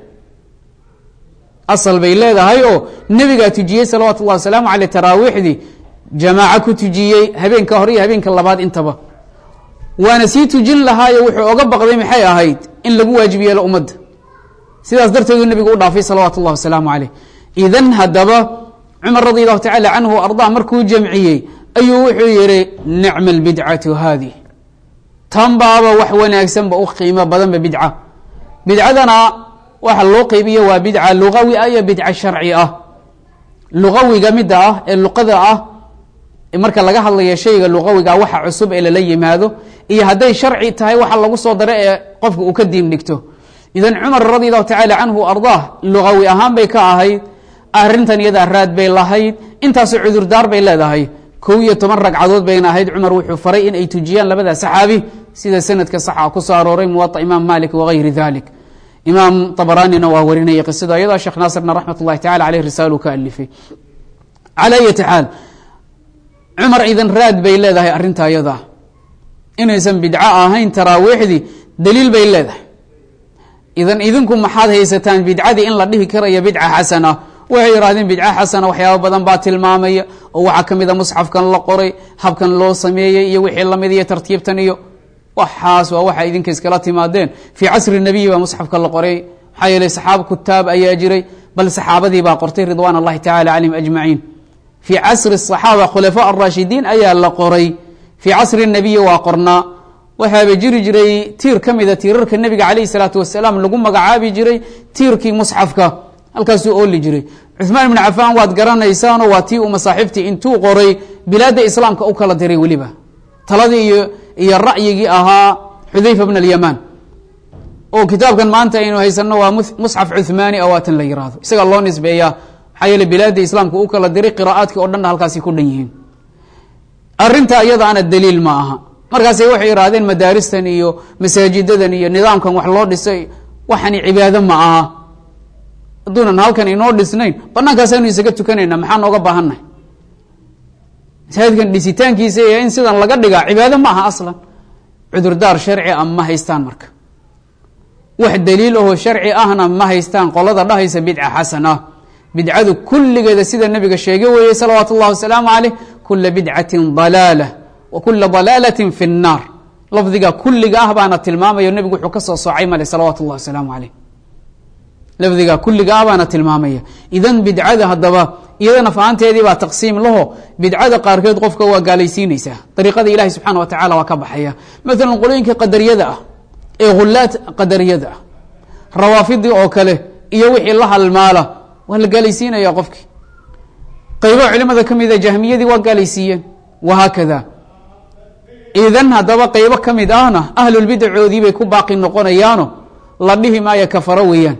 asal bay leedahay oo nebigaa tujiyey salawaatu ullahi wasalaamu caleyh taraawiixdii jamaaco ku tujiyey habeenka hore iyo habeenka labaad intaba waana sii tujin lahaayo wuxuu oga baqday maxay ahayd in lagu waajib yeelo ummadda sidaas darteedu nebigu u dhaafay salawaatu ullahi wasalaamu caleyh idan haddaba cumar radi allahu tacala canhu ardaa markuu jamciyey ayuu wuxuu yihi nicma albidcatu haadi tan baaba wax wanaagsanba u qiimo badanba bidca bidcadana waxa loo qeybiya waa bidca lugawi ah iyo bidca sharci ah lugawiga midda ah ee luqada ah marka laga hadlayo shayga luqawiga waxa cusub ee lala yimaado iyo hadday sharci tahay waxa lagu soo daro ee qofka uu ka diin dhigto idan cumar radi allahu tacaala canhu ardaah lugawi ahaan bay ka ahayd arrintan iyadaa raad bay lahayd intaasoo cudurdaar bay leedahay kow iyo toban ragcadood bayna ahayd cumar wuxuu faray in ay tujiyaan labada saxaabi sida sanadka saxa ku soo arooray muwaطa imaam malik wagayri dalik imaam abaraanina waa warinaya qisada ayadaa sheekh naasirna raxmat ullahi tacala aleyh risaalu ka alifay calaa ayati xaal cumar idan raad bay leedahay arrinta ayadaa inaysan bidco ahayn taraawiixdii daliil bay leedahay idan idinku maxaad haysataan bidcadii in la dhihi karayo bidca xasana waxay yidhahdeen bidca xasana waxyaaba badan baa tilmaamaya oo waxaa ka mid a musxafkan la qoray habkan loo sameeyey iyo wixii lamid iyo tartiibtan iyo waxaas waa waxa idinka iskala timaadeen fii casri nabiyi baa musxafka la qoray maxaa yeeley saxaaba kutaab ayaa jiray bal saxaabadii baa qortay ridwaan allahi tacala calayhim ajmaciin fii casri saxaaba khulafaa arashidiin ayaa la qoray fii casri nabiyi waa qornaa waxaaba jiri jiray tiir ka mida tiirarka nebiga calayhi salaatu wasalaam lagu magacaabi jiray tiirkii musxafka halkaasuu ooli jiray cuثmaan ibn cafaan waad garanaysaano waa tii uu masaaxibtii intuu qoray bilaadda islaamka u kala diray weliba taladii iyo iyo ra'yigii ahaa xudayfa bn alyamaan oo kitaabkan maanta aynu haysano waa musxaf cuثmaani awaatan la yihahdo isagaa loo nisbeeyaa maxaa yeele bilaadda islaamka u kala diray qira'aadkii o dhanna halkaasi ku dhan yihiin arinta iyadaana daliil ma aha markaas waxay ihahdeen madaaristan iyo masaajidadan iyo nidaamkan wax loo dhisay waxani cibaado ma aha hadduunan halkan inoo dhisnayn banaankaasaynu isaga tukanayna maxaa nooga baahannahay masaajidkan dhisitaankiisa iyo in sidan laga dhigaa cibaado ma aha aslan cudurdaar sharci a ma haystaan marka wax daliil ahoo sharci ahna ma haystaan qolada dhahaysa bidca xasana bidcadu kulligeeda sida nabiga sheege weeyey salawaatu اllahi wasalaamu caleyh kula bidcatin dalaala wa kula dalaalatin fi الnaar lafdiga kulliga ah baana tilmaamayo nebigu wuxuu ka soo soocay male salawaatu اllahi wasalaamu caleyh lafdiga kulliga ah baana tilmaamaya idan bidcada haddaba iyadana fahanteedii baa taqsiim laho bidcada qaarkeed qofka waa gaalaysiinaysaa dariiqada ilahi subxaana wa tacala waa ka baxaya maalan qolooyinka qadariyada ah ee hulaad qadariyada ah rawaafidii oo kale iyo wixii la halmaala waa la gaalaysiinaya qofkii qaybo culimada ka mida jahmiyadii waa gaalaysiiyeen wahaakada idan haddaba qaybo ka mid ahna ahlulbidacoodii bay ku baaqi noqonayaano la dhihi maayo kafaro weeyaan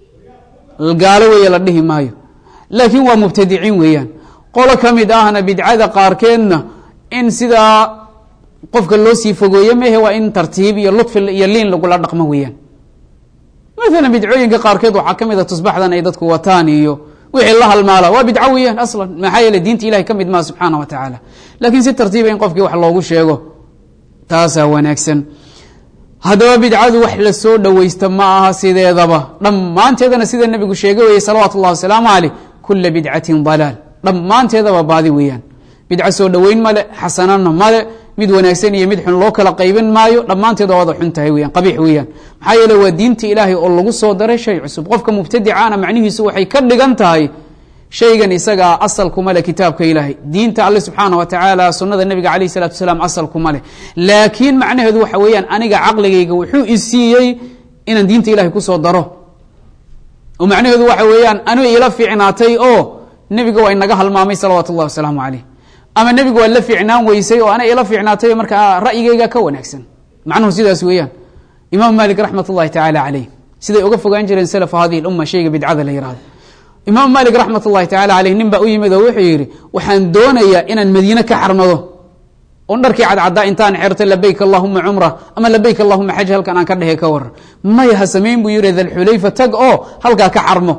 gaalo weeye la dhihi maayo laakiin waa mubtadiciin weeyaan qolo ka mid ahna bidcada qaarkeedna in sidaa qofka loo sii fogeeyo mehe waa in tartiib iyo lutfi iyo liin lagula dhaqmo weeyaan maalan bidcooyinka qaarkeed waxaa ka mid a tusbaxdan ay dadku wataan iyo wixii la halmaala waa bidco weeyaan aslan maxaa yeele diinta ilahay ka mid maha subxaana wa tacaala laakiin si tartiiba in qofkii wax loogu sheego taasaa wanaagsan haddaba bidcadu wax lasoo dhoweysta ma aha sideedaba dhammaanteedana sida nebigu sheege weyey salawaatu اllahi wasalaamu caleyh kula bidcatin dalaal dhammaanteedaba baadi weeyaan bidco soo dhoweyn male xasanana male mid wanaagsan iyo mid xun loo kala qaybin maayo dhammaanteeda wada xun tahay weyan qabiix weeyaan maxaa yeele waa diinta ilaahay oo lagu soo daray shay cusub qofka mubtadicaana macnihiisu waxay ka dhigan tahay shaygan isagaa asal kuma leh kitaabka ilaahay diinta alle subxaana wa tacaala sunada nebiga alayh salatu wasalaam asal kuma leh laakiin macnaheedu waxa weeyaan aniga caqligayga wuxuu isiiyey inaan diinta ilahay kusoo daro oo macnaheedu waxa weeyaan aniga ila fiicnaatay oo nebiga waa inaga halmaamay salawaatu اllahi wasalaamu caleyh ama nebigu waa la fiicnaan weysay oo ana ila fiicnaatay markaa ra'yigayga ka wanaagsan macnuhu sidaas weeyaan imaam malik raxmat اllahi tacaala caleyh siday uga fogaan jireen salafu hadihi اluma shayga bidcada la yihahdo imaam malik raxmat اllahi tacala aleyh nin baa u yimid oo wuxuu yidhi waxaan doonayaa inaan madiine ka xarmado oon dharkii cadcaddaa intaan xerto labayk allahuma cumra ama labayk allahuma xaj halkan aan ka dhehe ka waran maya ha samayn buu yihi dalxulayfa tag oo halkaa ka xarmo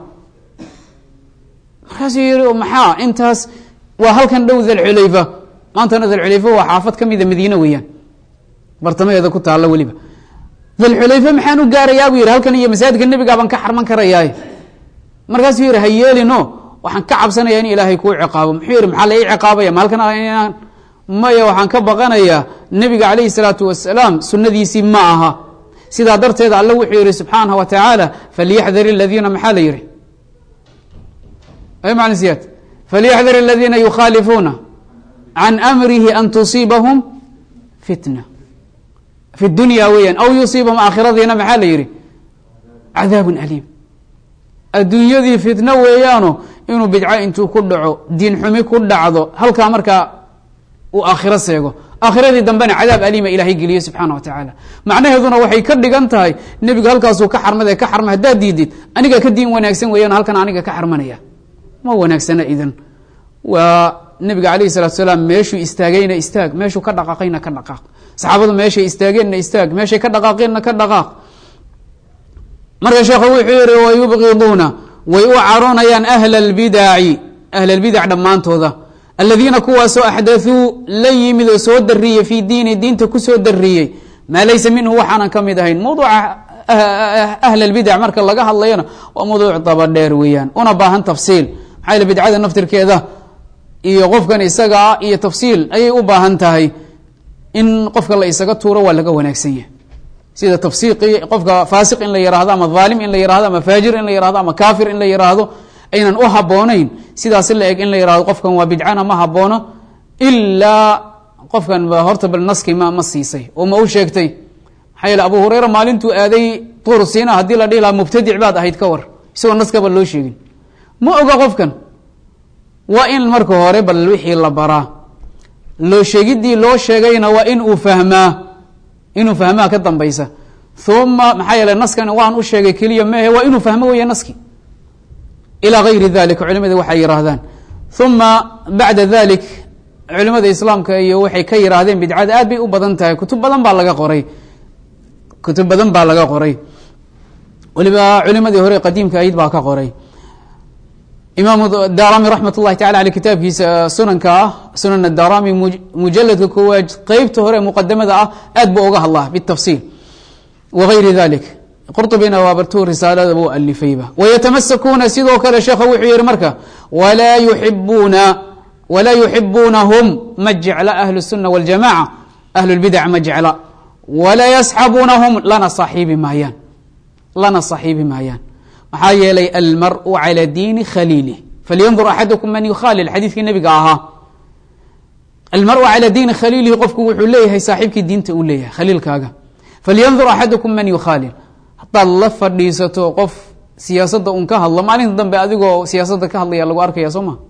markaasuu yihi maxaa intaas waa halkan dhow dalxulayfa maantana dalxulayfa waa xaafad ka mida madiine weeyaan bartamaheeda ku taalla weliba dalxulayfa maxaan u gaarayaa buu yihi halkan iyo masaajidka nebigaa baan ka xarman karayaay markaasuu yihi ha yeelino waxaan ka cabsanaya in ilaahay kuu ciqaabo muxuu yihi maxaa la ii ciqaabaya maalkan inaan maya waxaan ka baqanayaa nebiga calayhi salaatu wasalaam sunadiisii ma aha sidaa darteed alle wuxuu yihi subxaanaه wa tacaala falyaxdar اladiina maxaa la yihi man siyad falyaxdar اladiina yukhaalifuuna can amrihi an tusiibahum fitna fi dunya weeyaan aw yusiibahum aakhiradiina maxaa la yihi cadaab aliim adduunyadii fitno weeyaano inuu bidco intuu ku dhaco diin xumi ku dhacdo halkaa markaa uu aakhiro seego aakhiradii dambena cadaab aliima ilaahay geliye subxaana wa tacaala macnaheeduna waxay ka dhigan tahay nebigu halkaasuu ka xarmade ka xarma haddaad diidid aniga ka diin wanaagsan weeyaan halkan aniga ka xarmanaya ma wanaagsana idan waa nebiga alayh salatu salaam meeshuu istaagayna istaag meeshuu ka dhaqaaqayna ka dhaqaaq saxaabadu meeshay istaageenna istaag meeshay ka dhaqaaqeenna ka dhaqaaq marka sheekhu wuxuu yihi wayubqiduuna way u caroonayaan ahla اlbidaci ahla اlbidac dhammaantooda aladiina kuwaasoo axdaثuu la yimid oo soo dariyey fii diini diinta kusoo dariyey maa laysa minhu waxaanan ka mid ahayn mawduuca ahl اlbidac marka laga hadlayona waa mawduuc dabadheer weeyaan una baahan tafsiil maxaa yele bidcada naftirkeeda iyo qofkan isagaa iyo tafsiil ayay u baahan tahay in qofka la isaga tuuro waa laga wanaagsan yahay sida tafsiiqi qofka faasiq in la yihahdo ama dhaalim in la yihahdo ama faajir in la yihahdo ama kafir in la yihahdo aynan u habooneyn sidaas la eg in la yihahdo qofkan waa bidcana ma haboono ilaa qofkan ba horta bal naski ma ma siisay oo ma u sheegtay maxaa yeele abu hureyra maalintuu aaday tuur siina haddii la dhihi lahaa mubtadic baad ahayd ka war isagoo naskaba loo sheegin ma oga qofkan waa in marka hore bal wixii la baraa loo sheegiddii loo sheegayna waa in uu fahmaa inuu fahmaa ka dambaysa uma maxaa yeele naskan waan u sheegay keliya mehe waa inuu fahmo weeye naski ilaa gayri dalika culimada waxay yihaahdaan uma bacda dalik culimada islaamka iyo waxay ka yihaahdeen bidcada aad bay u badan tahay kutub badan baa laga qoray kutub badan baa laga qoray waliba culimadii hore qadiimka ayd baa ka qoray imaamu darami raxmat اllahi tacala aley kitaabkiisa sunanka ah sunan darami mujaladka koowaad qeybta hore muqadamada ah aad buu uga hadlaa bitafsiil wagayri dalik qurطubina waabartu risaalada u alifayba wayatamasakuna sidoo kale sheekha wuxuu yihi marka walaa yuibuuna walaa yuxibuunahum ma jecla ahlu الsuna wاljamaca ahlu اlbidac ma jecla walaa yasxabunahum lana saxiibi maayaan lana saxiibi maayaan maxaa yeelay almaru calى diini khaliilih falyandur axadukum man yukhaalil xadiidkii nebiga ahaa almaru calى diini khaliilihi qofku wuxuu leeyahay saaxiibkii diinta uu leeyahay khaliilkaaga falyandur axadukum man yukhaalil haddaad la fadhiisato qof siyaasadda un ka hadlo maalinta dambe adigoo siyaasadda ka hadlaya lagu arkaya soo ma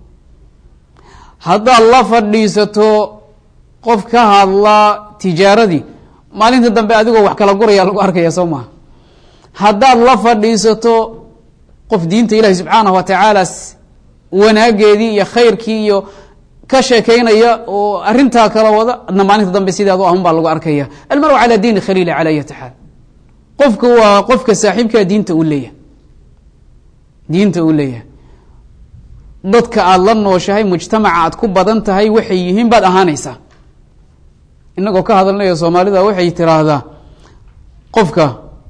haddaad la fadhiisato qof ka hadla tijaaradii maalinta dambe adigoo wax kala guraya lagu arkaya soo maha haddaad la fadhiisato qof diinta ilahi subxaanahu watacaala wanaageedii iyo khayrkii iyo ka sheekeynaya oo arintaa kala wada adna maalinta dambe sidaad u ahun baa lagu arkaya almaru calaa diini khaliili cala ayati xaal qofka waa qofka saaxiibkaa diinta uu leeyahay diinta uu leeyahay dadka aada la nooshahay mujtamaca aad ku badan tahay waxay yihiin baad ahaanaysaa inagoo ka hadalnayo soomaalida waxay tiraahdaa qofka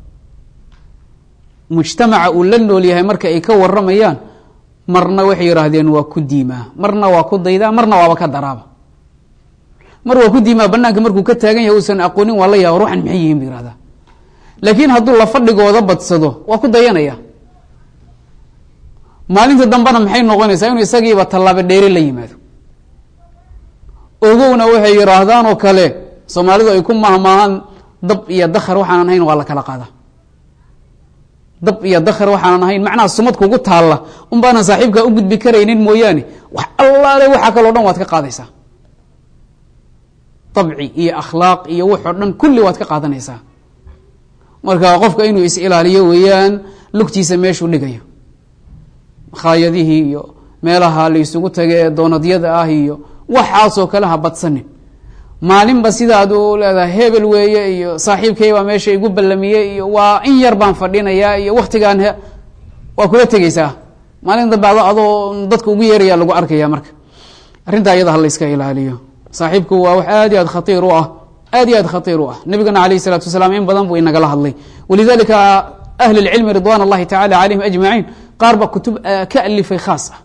mujtamaca uu la nool yahay marka ay ka waramayaan marna waxay yihaahdeen waa ku diimaa marna waa ku daydaa marna waaba ka daraaba mar waa ku diimaa banaanka markuu ka taagan yahay uusan aqoonin waa la yaaba ruuxan maxay yihiin bu yihahdaa laakiin hadduu la fadhigooda badsado waa ku dayanaya maalinta dambena maxay noqonaysaa inuu isagiiba tallaabo dheeri la yimaado ogowna waxay yihaahdaan oo kale soomaalidu ay ku mahmaahaan dab iyo dakar waxaanan ahayn waa la kala qaada dab iyo dakar waxaanan ahayn macnaha sumad kugu taalla un baanan saaxiibkaa u gudbi karaynin mooyaane wax allaale waxaa kaloo dhan waad ka qaadaysaa dabci iyo akhlaaq iyo waxoo dhan kulli waad ka qaadanaysaa marka qofka inuu is ilaaliyo weeyaan lugtiisa meeshuu dhigayo makhaayadihii iyo meelaha la isugu taga ee doonadyada ah iyo waxaasoo kale ha badsanin maalinba sidaad u leedahay hebel weeye iyo saaxiibkaybaa meesha igu ballamiyey iyo waa in yar baan fadhinayaa iyo waktigaan he waa kula tegeysaa maalin dambe ado adoo dadka ugu yeeraya lagu arkaya marka arrintaa iyada ha la yska ilaaliyo saaxiibku waa wax aad iyo aad khatiir u ah aad iyo aad khatiir u ah nabigana alayh isalaatu wasalaam in badan buu inagala hadlay walidalika ahli اlcilmi ridwan اllahi tacala calayhim ajmaciin qaar ba kutub ka alifay khaas ah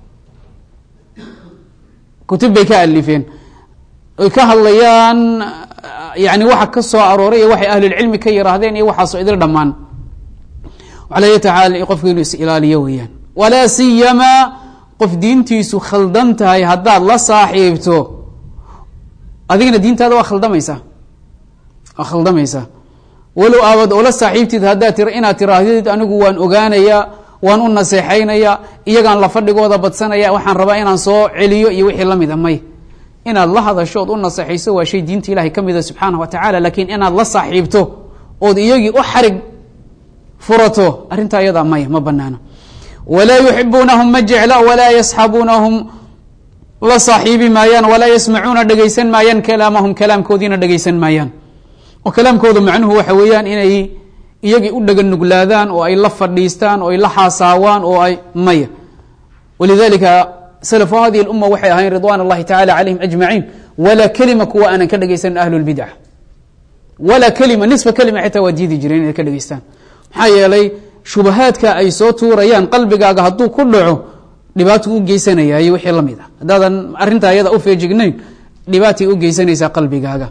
kutub bay ka alifeen oy ka hadlayaan yani waxa ka soo arooray iyo waxay ahlulcilmi ka yiraahdeen iyo waxaasoo idil dhammaan ala tacaala qofku inuu is ilaaliyo weeyaan walaa siyamaa qof diintiisu khaldan tahay haddaad la saaxiibto adigana diintaada waa khaldamaysaa waa khaldamaysaa walow aabad oola saaxiibtid haddaad tir inaad tiraahdid anigu waan ogaanayaa waan u naseexaynaya iyagaan la fadhigooda badsanaya waxaan rabaa inaan soo celiyo iyo wixii lamid a may inaad la hadasho ood u naseexayso waa shay diinta ilahay ka mida subxaanah wa tacala laakiin inaad la saaxiibto ood iyagii u xarig furato arrintaa iyadaa maya ma banaana walaa yuxibuunahum ma jecla walaa yasxabuunahum la saaxiibi maayaan walaa yasmacuuna dhegeysan maayaan kalaamahum kalaamkoodiina dhegeysan maayaan oo kalaamkooda macnuhu waxa weeyaan inay iyagii u dhega nuglaadaan oo ay la fadhiistaan oo ay la xaasaawaan oo ay maya walidalika slfu hadihi اluma waxay ahayn ridwan اllahi tacala calayhim ajmaciin walaa kelima kuwa aanan ka dhegeysanin ahlu اlbidca walaa kelima nisfa kelima xitaa waa diidi jireen inay ka dhegeystaan maxaa yeelay shubahaadka ay soo tuurayaan qalbigaaga hadduu ku dhaco dhibaato u geysanayay wixii la mid ah haddaadan arrintaa ayada u feejignayn dhibaatay u geysanaysaa qalbigaaga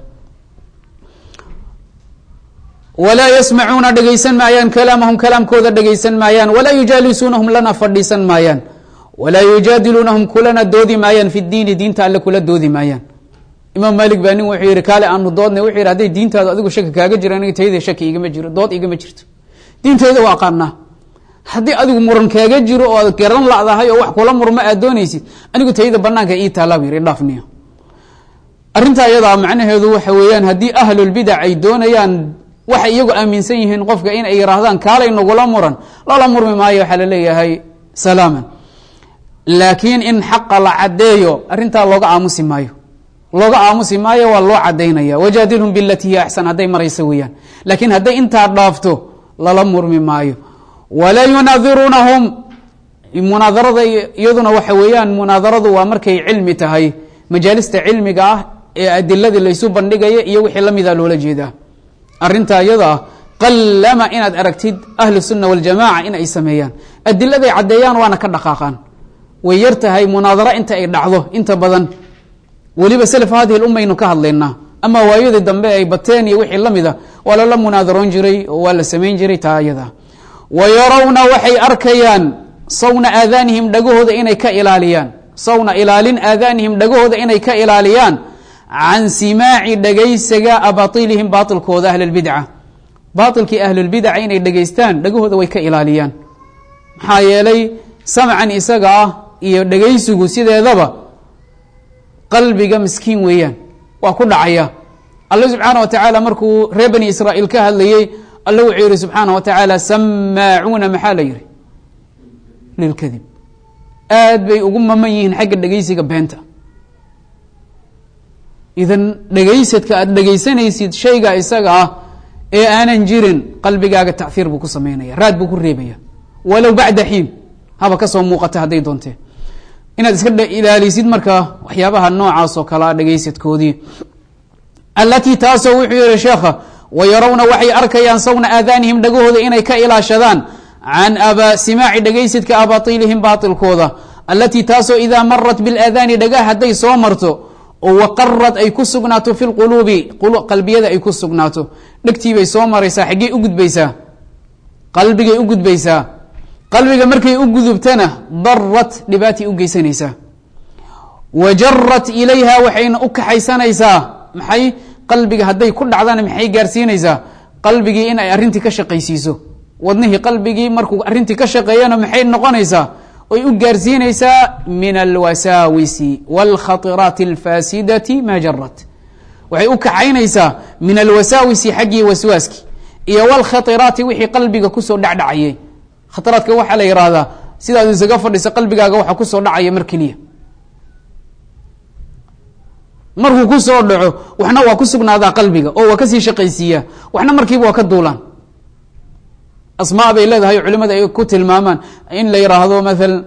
walaa yasmacuuna dhegaysan maayaan kalaamahum kalaamkooda dhegaysan maayaan walaa yujaalisuunahum lana fadhiisan maayaan walaa yujaadiluunahum kulana doodi maayaan fi diini diinta alle kula doodi maayaan imaam maalik baa nin wuxuu yihi kaale aanu doodnay wuxuu yihi hadday diintaadu adigu shaki kaaga jiro aniga tayada shaki igama jiro dood igama jirto diintayda waa aqaanaa haddii adigu muran kaaga jiro oo ad garan ladahay oo wax kula murma aad doonaysid anigu tayada banaanka ii taallaa bu yihi dhaafniyo arrintaa iyadaa macnaheedu waxa weeyaan haddii ahlulbidac ay doonayaan waxay iyagu aaminsan yihiin qofka in ay yihaahdaan kaalay nagula muran lala murmi maayo waxaa laleeyahay salaaman laakiin in xaqa la caddeeyo arrintaa looga aamusi maayo looga aamusi maayo waa loo cadaynaya wajaadilhum bilati hiya axsan hadday maraysa weeyaan laakiin hadday intaa dhaafto lala murmi maayo walaa yunaadiruunahum munaadarada iyaduna waxa weeyaan munaadaradu waa markay cilmi tahay majaalista cilmiga ah ee adiladii laysu bandhigaya iyo wixii lamida loola jeedaa arintaa iyada ah qallama inaad aragtid ahlu sunna waljamaca in ay sameeyaan adiladay caddeeyaan waana ka dhaqaaqaan way yar tahay munaadaro inta ay dhacdo inta badan weliba self hadihi lumaynu ka hadlaynaa ama waayadii dambe ay bateen iyo wixii lamid a waa lala munaadaroon jiray oo waa la samayn jiray taa iyada wa yarawna waxay arkayaan sawna aadaanihim dhagahooda inay ka ilaaliyaan sawna ilaalin aadaanihim dhagahooda inay ka ilaaliyaan can simaaci dhegaysiga abailihim baailkooda ahlulbidca baailkii ahlulbidaca inay dhegaystaan dhagahooda way ka ilaaliyaan maxaa yeelay samcan isaga ah iyo dhegaysigu sideedaba qalbiga miskiin weeyaan waa ku dhacaya alle subxaana wa tacaala markuu reer bani israa'iil ka hadlayey alle wuxuu yihi subxaana wa tacaala samaacuuna maxaa la yihi lilkadib aad bay ugu maman yihiin xagga dhegaysiga beenta idan dhegaysadka aada dhegaysanaysid shayga isaga ah ee aanan jirin qalbigaaga tacfiir buu ku samaynaya raad buu ku reebaya walow bacda xiin haba kasoo muuqata hadday doontee inaad iska ilaalisid marka waxyaabaha noocaas oo kalea dhegaysadkoodii alatii taasoo wuxuu yihi sheekha wayarawna waxay arkayaan sawna aadaanihim dhagahooda inay ka ilaashadaan can aba simaaci dhegaysadka abailihim baailkooda alatii taasoo idaa marat bilaadaani dhagah hadday soo marto oo waqarad ay ku sugnaato fi lquluubi qalbiyada ay ku sugnaato dhegtiibay soo maraysaa xaggey u gudbaysaa qalbigay u gudbaysaa qalbiga markay u gudubtana darat dhibaatay u geysanaysaa wa jarat ilayha waxayna u kaxaysanaysaa maxay qalbiga hadday ku dhacdana maxay gaarsiinaysaa qalbigii in ay arrintii ka shaqaysiiso wadnihii qalbigii markuu arrintii ka shaqeeyana maxay noqonaysaa oy u gaarsiinaysaa min alwasaawisi wاlkhaطiraati اlfaasidati ma jarat waxay u kaxaynaysaa min alwasaawisi xaggii waswaaski iyo wاlkhaطiraati wixii qalbiga kusoo dhacdhacayay khatiraadka waxaa la yihahdaa sidaad isaga fadhisa qalbigaaga waxa kusoo dhacaya mar keliya markuu kusoo dhaco waxna waa ku sugnaadaa qalbiga oo waa kasii shaqaysiiyaa waxna markiiba waa ka duulaan asmaa bay leedahay culimada ay ku tilmaamaan in la yiraahdo maalan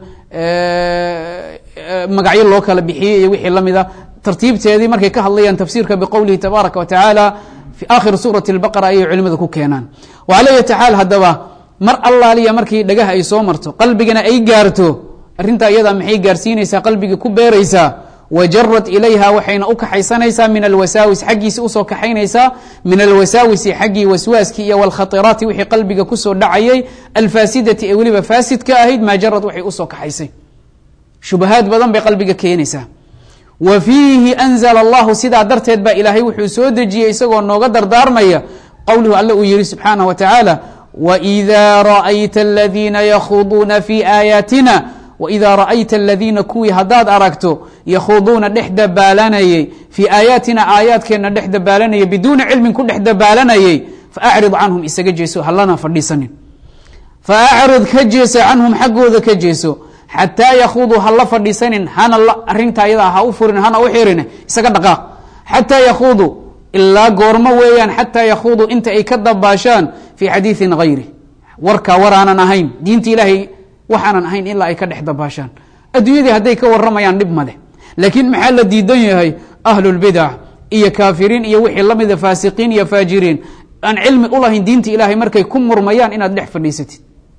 magacyo loo kala bixiyey iyo wixii lamid a tartiibteedii markay ka hadlayaan tafsiirka biqowlihi tabaaraka wa tacaala fi aakhiri suurati اlbaqara ayay culimada ku keenaan wala yati xaal haddaba mar allaaliya markii dhagaha ay soo marto qalbigana ay gaarto arrintaa iyadaa maxay gaarsiinaysaa qalbigii ku beeraysaa wajarad ilayha waxayna u kaxaysanaysaa min alwasaawis xaggiisi usoo kaxaynaysaa min alwasaawisi xaggii waswaaskii iyo wlkhairaati wixii qalbiga kusoo dhacayay alfaasidati ee weliba faasidka ahayd maa jarad waxay usoo kaxaysay shubahaad badan bay qalbiga keenaysaa wa fiihi anzla allahu sidaa darteed baa ilaahay wuxuu soo dejiyey isagoo nooga dardaarmaya qowluhu alle uu yihi subxaanah wa tacaala wإida raأyta اladiina yakhuduuna fi aayaatina wإida raأyta aladiina kuwii haddaad aragto yakhuduuna dhex dabaalanayey fii aayaatina aayaadkeenna dhex dabaalanayay biduuni cilmin ku dhex dabaalanayey faacrid canhum isaga jeeso halana fadhiisanin faacrid ka jeeso canhum xaggooda ka jeeso xataa yakhuduu hala fadhiisanin hana arinta ayadaa ha u furin hana u xirin isaga dhaqaaq xataa yakhuduu ilaa goormo weeyaan xataa yakhuduu inta ay ka dabaashaan fii xadiiثin hayri warkaa waraanan ahayn diinta ilaahay waxaanan ahayn ilaa ay ka dhex dabaashaan adduunyadii hadday ka waramayaan dhib maleh laakiin maxaa la diidan yahay ahlulbidac iyo kaafiriin iyo wixii lamida faasiqiin iyo faajiriin aan cilmi ulahayn diinta ilaahay markay ku murmayaan inaad dhex fadhiisatid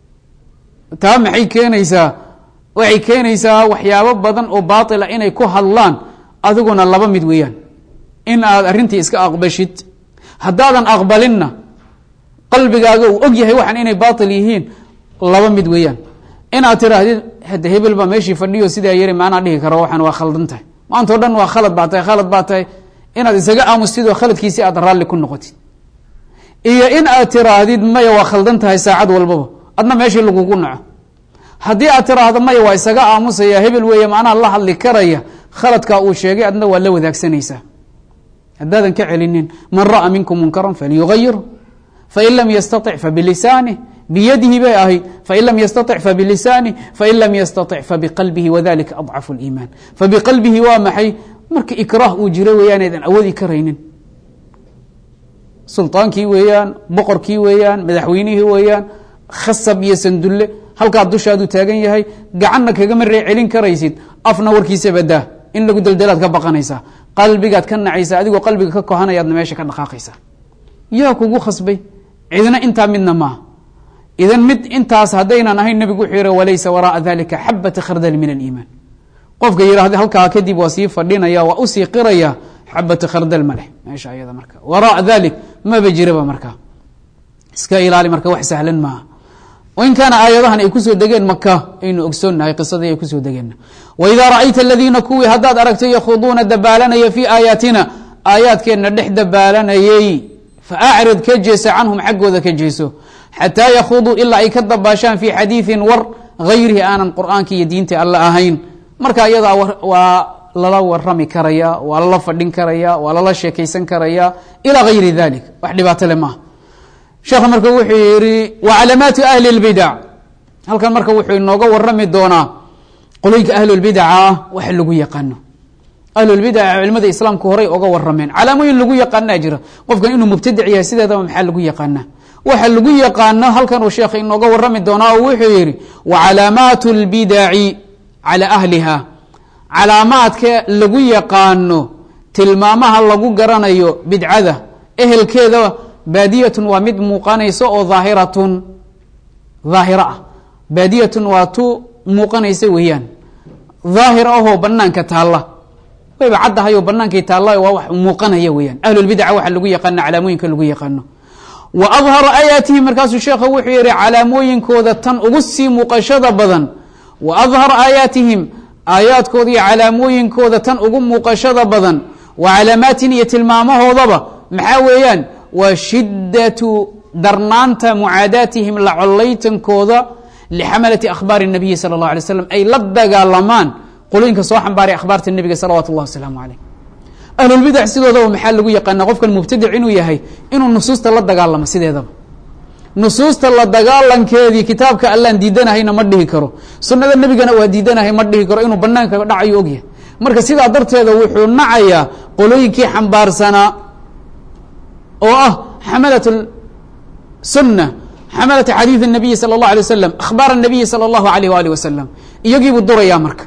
taa maxay keenaysaa waxay keenaysaa waxyaabo badan oo baatila inay ku hadlaan adiguna laba mid weeyaan in aad arrintii iska aqbashid haddaadan aqbalinna qalbigaaga uu og yahay waxaan inay baatil yihiin laba mid weeyaan inaad tiraahdid hade hebel baa meeshii fadhiyo sidaa yari maanaa dhihi karo waxaan waa khaldan tahay maanta o dhan waa khalad baa tahay khalad baa tahay inaad isaga aamustid oo khaladkiisi aad raalli ku noqotid iyo in aad tiraahdid maya waa khaldan tahay saacad walbaba adna meeshii lagugu naco haddii aad tiraahdo maya waa isaga aamusaya hebel weeye macnaha la hadli karaya khaladkaa uu sheegay adna waa la wadaagsanaysaa haddaadan ka celinin man ra'a minkum munkaran falyugayiru fain lam yastaطic fabilisanih biyadihi bay ahayd fain lam yastaطic fabilisanih fain lam yastaطic fabiqalbihi wadalika adcafu اliiman fabiqalbihi waa maxay marka ikraah uu jiro weeyaan eedan awoodi karaynin sulطaankii weeyaan boqorkii weeyaan madaxweynihii weeyaan khasab iyo sandulle halkaa dushaadu taagan yahay gacanna kagama ree celin karaysid afna warkiisa badaa in lagu deldelaad ka baqanaysaa qalbigaad ka nacaysa adigoo qalbiga ka kohanayaadna meesha ka dhaqaaqaysa yaa kugu khasbay cidna intaa midna maaha idan mid intaas haddaynan ahayn nebigu wuxuu yihi walaysa waraaa dalika xabata khardal min aliimaan qofka yidhahda halkaa kadib waa sii fadhinaya waa usii qiraya xabata khardal ma leh meesha ayada marka waraa dalik maba jiraba marka iska ilaali marka wax sahlan maaha in kaana aayadahan ay kusoo degeen maka aynu ogsoonnahay qisadii ay kusoo degeen waidaa ra'ayta aladiina kuwii haddaad aragto yakhuduuna dabaalanaya fii aayaatina aayaadkeenna dhex dabaalanayey faacrid ka jeesa canhum xaggooda ka jeeso xataa yakhuduu ilaa ay ka dabaashaan fii xadiidin war hayrihi aanan qur'aanka iyo diinta alla ahayn marka iyadaa waa lala warami karaya waa lala fadhin karaya waa lala sheekaysan karaya ilaa hayri dalik wax dhibaato le maaha sheekhu marka wuxuu yihi wa calamaatu ahli اlbidac halkan marka wuxuu inooga warami doonaa qolooyinka ahlulbidaca ah waxa lagu yaqaano ahlulbidaca culimada islaamku horay oga warameen calaamooyin lagu yaqaanaa jira qofkan inuu mubtadic yahay sideedaba maxaa lagu yaqaanaa waxa lagu yaqaano halkan uu sheekha inooga warami doonaa oo wuxuu yihi wa calaamaatu اlbidaci calى ahliha calaamaadka lagu yaqaano tilmaamaha lagu garanayo bidcada ehelkeeda baadiyatun waa mid muuqanaysa oo aahiratun daahiro ah baadiyatun waa tu muuqanaysa weeyaan daahir ahoo banaanka taalla wayba caddahay oo banaankay taalla waa wax muuqanaya weeyaan ahlulbidaca waxa lagu yaqaana calaamooyinka lagu yaqaano wa adhara aayaatihi markaasuu sheekha wuxuu yihi calaamooyinkooda tan ugu sii muuqashada badan wa adhara aayaatihim aayaadkooda iyo calaamooyinkooda tan ugu muuqashada badan wa calaamaatin iyo tilmaamahoodaba maxaa weeyaan waa shidatu darnaanta mucaadaatihim la collaytankooda lixamalati akhbaari الnabiyi salى اllah alay slam ay la dagaalamaan qolooyinka soo xambaaray akhbaarta nebiga salawatu اllah wasalaamu aleyh ahlulbidac sidoodaba maxaa lagu yaqaana qofkan mubtadic inuu yahay inuu nusuusta la dagaalamo sideedaba nusuusta la dagaalankeedii kitaabka allaan diidanahayna ma dhihi karo sunada nebigana waa diidanahay ma dhihi karo inuu banaanka dhacayo ogyahay marka sidaa darteeda wuxuu nacayaa qolooyinkii xambaarsanaa oo ah xamalat sunna xamalat xadiid الnabiyi salى اllah alay wasalam akhbaar الnabiyi salى اllahu alayh waalih wasalam iyagiibuu durayaa marka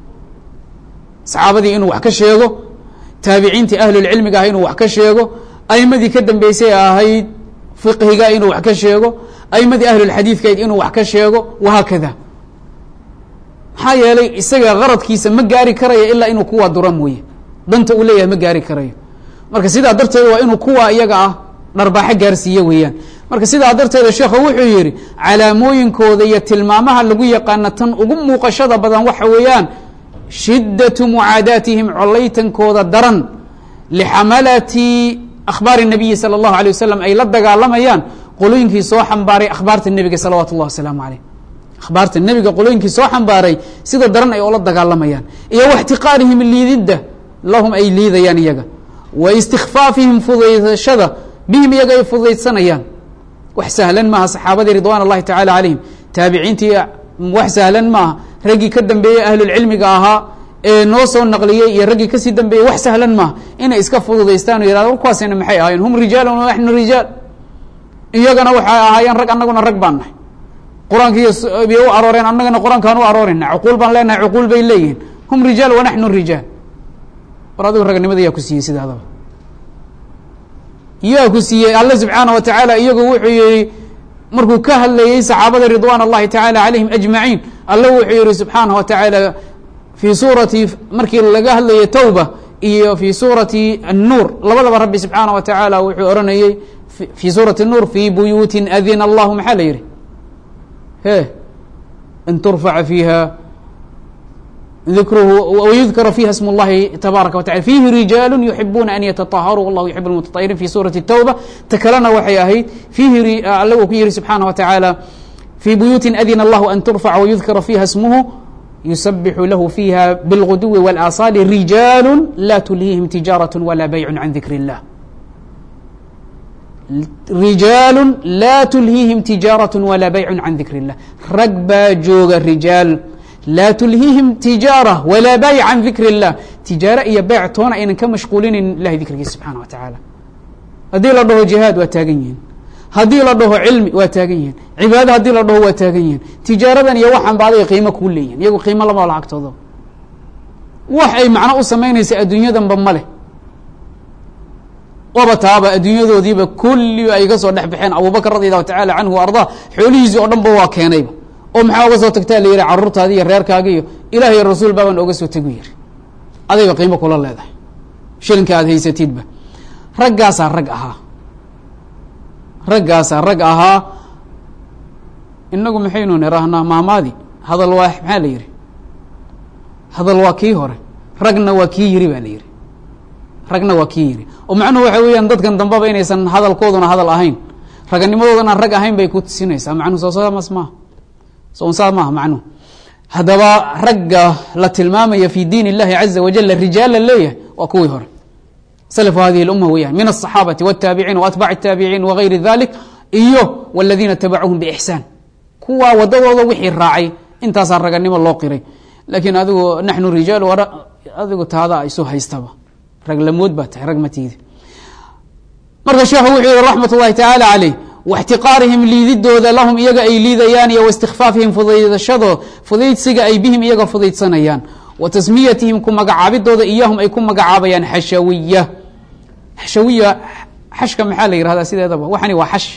saxaabadii inuu wax ka sheego taabiciintii ahlulcilmiga ah inuu wax ka sheego aimadii ka dambeysay ahayd fiqhiga inuu wax ka sheego aimadii ahlulxadiidkayd inuu wax ka sheego wahaakada maxaa yeelay isaga qaradkiisa ma gaari karayo ilaa inuu kuwaa dura mooye danta uu leeyahay ma gaari karayo marka sidaa darteeda waa inuu kuwa iyaga ah dharbaaxo gaarsiiye weeyaan marka sidaa darteeda sheekhu wuxuu yihi calaamooyinkooda iyo tilmaamaha lagu yaqaana tan ugu muuqashada badan waxa weeyaan shidatu mucaadaatihim collaytankooda daran lixamalati akhbaari الnabiyi salى اllahu alيه wasalam ay la dagaalamayaan qolooyinkii soo xambaaray akhbaarta nebiga salawaatu اllah wasalaamu aleyh akhbaarta nebiga qolooyinkii soo xambaaray sida daran ay oola dagaalamayaan iyo waxtiqaarihim liididda lahum ay liidayaan iyaga wa istikfaafihim fudaydashada bihim iyaga ay fudaydsanayaan wax sahlan maaha saxaabadii ridwan اllahi tacala calayhim taabiciintii wax sahlan maaha raggii ka dambeeyey ahlulcilmiga ahaa ee noo soo naqliyey iyo raggii kasii dambeeyey wax sahlan maaha inay iska fududaystaan o yihahdo kuwaasina maxay ahaayeen hum rijaalun wa naxnu rijaal iyagana waxay ahaayeen rag annaguna rag baan nahay qur-aankiiy u arooreen annagana qur-aankaan u aroorina cuquul baan leenahay cuquul bay leeyihiin hum rijaal wa naxnu rijaal war adigu ragnimada yaa ku siiyey sidaadaba yaa ku siiyey alle subxaana wa tacaala iyagu wuxuu yihi markuu ka hadlayey saxaabada ridwan اllahi taعalى عalayhim أجmaعiin alle wuxuu yihi subxaanaه wa taعaalى fii suurati markii laga hadlayay towba iyo fii suurati الnuur labadaba rabbi subxaanaه wa taعaalى wuxuu oranayey fii suurati الnuur fii buyuuti adina اllahu maxaa la yihi he an turfaca fiiha dikruhu wyudkara fiiha sm اllahi tabaaraka wa tacala fiihi rijaalu yuxibuuna an yataطaharuu wallahu yuxib اlmutaطahiriin fi suurati الtowba ta kalena waxay ahayd fiihi alle uu ku yihi subxaanaه wa taعaalى fii buyuuti adina اllahu an turfaca wayudkara fiiha smuhu yusabixu lahu fiiha bاlguduwi wاlaaصaali rijaalu la tulhiihim tijaaraة wala baycu can dikr اllah rijaalu la tulhiihim tijaaraة wala baycu can dikr اllah rag baa jooga rijaal laa tulhiihim tijaara walaa baayic can dikr اllah tijaare iyo beyc toona aynan ka mashquulinayn ilahay dikrigiisa subxana wa tacaala haddii la dhaho jihaad waa taagan yihiin haddii la dhaho cilmi waa taagan yihiin cibaado haddii la dhaho waa taagan yihiin tijaaradan iyo waxaan ba aday qiimo kuu leeyihin iyagu qiimo lama lacagtooda wax ay macno u samaynaysa adduunyadanba ma leh waba taaba adduunyadoodiiba kulli ay ga soo dhex baxeen abubakr radi allahu tacala canhu wa ardaa xoolihiisii oo dhan ba waa keenayba oo maxaa oga soo tagtaa la yihi caruurtaadi iyo reerkaaga iyo ilaah iyo rasuul baabaan oga soo tegu yiri adayba qiimo kula leedahay shilinka aad haysatidba raggaasaa rag ahaa raggaasaa rag ahaa inagu maxaynu nirahnaa maamaadi hadal waa maxaa la yihi hadal waa kii hore ragna waa kii yiri baa la yihi ragna waa kii yiri oo macnuhu waxa weeyaan dadkan dambaba inaysan hadalkooduna hadal ahayn raganimadoodana rag ahayn bay ku tusinaysaa macnuhu soo samas maaha soonsaa maaha macnuhu haddaba ragga la tilmaamaya fi diin اllahi caza wajala rijaal la leeyahay waa kuwii hore slfu hadihi اluma weeyaan min الصaxaabati wالtaabiciin waatbac الtaabiciin wagayri dalik iyo wاladiina tabacuhum bixsaan kuwaa wadadooda wixii raacay intaasaa raganimo loo qiray lakiin adigu naxnu rijaal adigu taada isu haystaba rag lamood baa tahay rag matiida marka sheekhu wuxuu yihi raxmat اllahi taعalى عaleyh واxtiqaarihim liididooda lahum iyaga ay liidayaan iyo واstikfaafihim fudaydashado fudaydsiga ay bihim iyaga fudaydsanayaan wa tasmiyatihim ku magacaabidooda iyahum ay ku magacaabayaan xashawiya xashawiya xashka maxaa la yihahdaa sideedaba waxani waa xash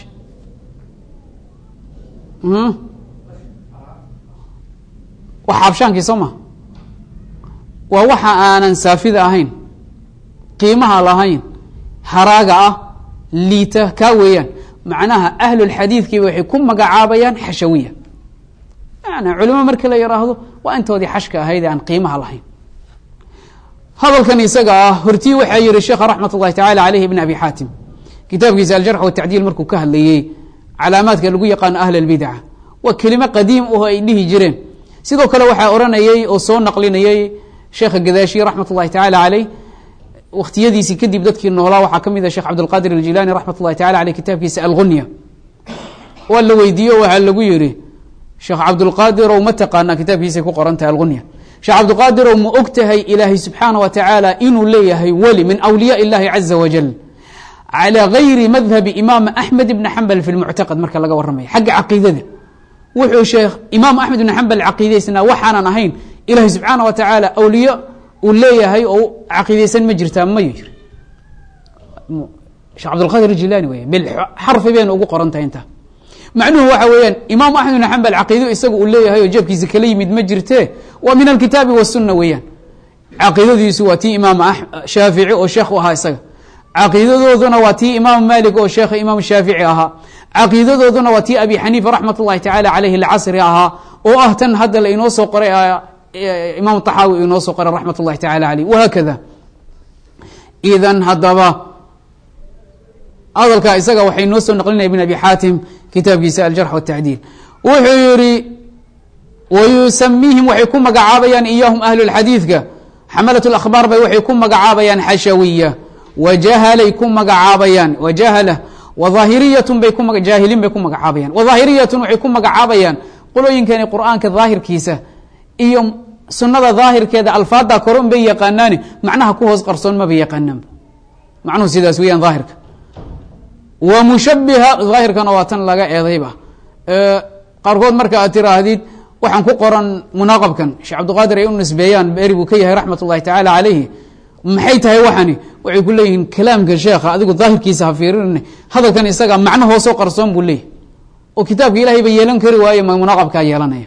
waa xaabshaankii soo ma waa waxa aanan saafida ahayn qiimaha lahayn haraaga ah liita kaa weeyaan macnaha ahlulxadiidkiiba waxay ku magacaabayaan xashawiya yani culimo markii la yidhaahdo waa intoodii xashka ahayd ee aan qiimaha lahayn hadalkan isaga ah hortii waxaa yihi sheekha raxmat اllahi tacala aleyh ibn abi xaatim kitaabkiisa aljarx watacdiil markuu ka hadlayey calaamaadka lagu yaqaano ahl اlbidca waa kelimo qadiim aho ay dhihi jireen sidoo kale waxaa oranayey oo soo naqlinayey sheekha gadaashi raxmat اllahi tacala aleyh waktiyadiisii kadib dadkii noolaa waxaa ka mid ah sheekh cabdilqadir aljilani raxmat اllahi tacala aleyh kitaabkiisa algunya waa la weydiiyo waxaa lagu yihi sheekh cabdulqaadirow ma taqaanaa kitaabkiisay ku qoran tahay algunya sheekh cabdilqaadirow ma og tahay ilaahay subxaana wa tacaala inuu leeyahay weli min awliyaa illahi caza wajal calى gayri madhabi imaam axmed ibni xambal fi lmuctaqad marka laga warramaya xagga caqiidada wuxuu sheekh imaam axmed ibn xambal caqiidaysnaa waxaanan ahayn ilahay subxaana wa tacaala awliye uu leeyahay oo caqiidaysan ma jirtaa mayu yiri sheekh cabdilqadir jilani wey bilxarfi bayna ugu qoran tahay intaa macnuhu waxa weeyaan imaam axmed ibn xambal caqiido isaga uu leeyahay oo jeebkiisa kala yimid ma jirte waa min alkitaabi wasunna weeyaan caqiidadiisu waa tii imaam shaafici oo sheekh u ahaa isaga caqiidadooduna waa tii imaam malik oo sheekha imaam shaafici ahaa caqiidadooduna waa tii abi xaniifa raxmat اllahi tacala aleyhi lcasri ahaa oo ah tan hadda la inoo soo qoray imaam طaxaawi inoo soo qoray raxmat اllahi tacala aleyh wahaakada idan haddaba hadalka isaga waxay noo soo naqlinaya ibn abi xaatim kitaabkiisa aljarx wالtacdiil wuxuu yihi wayusamiihim waxay ku magacaabayaan iyahum ahlu اlxadiidka xamalat اlakhbaar bay waxay ku magacaabayaan xashawiya wajahalay ku magacaabayaan wajahala wahaahiriyatun bay ku jaahiliin bay ku magacaabayaan wahaahiriyatun waxay ku magacaabayaan qolooyinkani qur'aanka daahirkiisa iyo sunada daahirkeeda alfaada koron bay yaqaanaani macnaha ku hoos qarsoon maba yaqaanaanba macnuhu sidaas weeyaan daahirka wa mushabiha daahirkana waa tan laga eedayba qaarkood marka aad tiraahdid waxaan ku qoran munaaqabkan sheekh cabdiqaadir ay u nisbeeyaan beri buu ka yahay raxmat اllahi tacala calayhi maxay tahay waxani waxay ku leeyihiin kalaamka sheekha adigu daahirkiisa ha fiirin hadalkan isaga macno hoosoo qarsoon buu leeyahy oo kitaabka ilahay ba yeelan kari waaye ma munaaqabkaa yeelanaya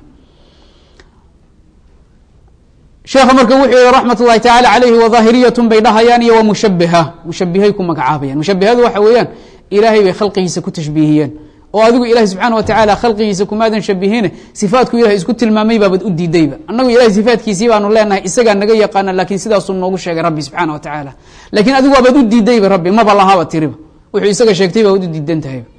sheekha marka wuxuu yihi raxmat ullahi tacaala calayhi wadaahiriyatun bay dhahayaan iyo wa mushabiha mushabihay ku magacaabayaan mushabihadu waxa weeyaan ilaahay bay khalqigiisa ku tashbiihiyeen oo adigu ilahi subxaana wa tacaala khalqigiisa kumaadan shabihine sifaatku ilahay isku tilmaamay baabad u diidayba annagu ilahay sifaatkiisii baanu leenahay isagaa naga yaqaana laakiin sidaasuu noogu sheegay rabbi subxaana wa tacaala lakiin adigu waabaad u diidayba rabbi maba lahaaba tiriba wuxuu isaga sheegtay baad u diidan tahayba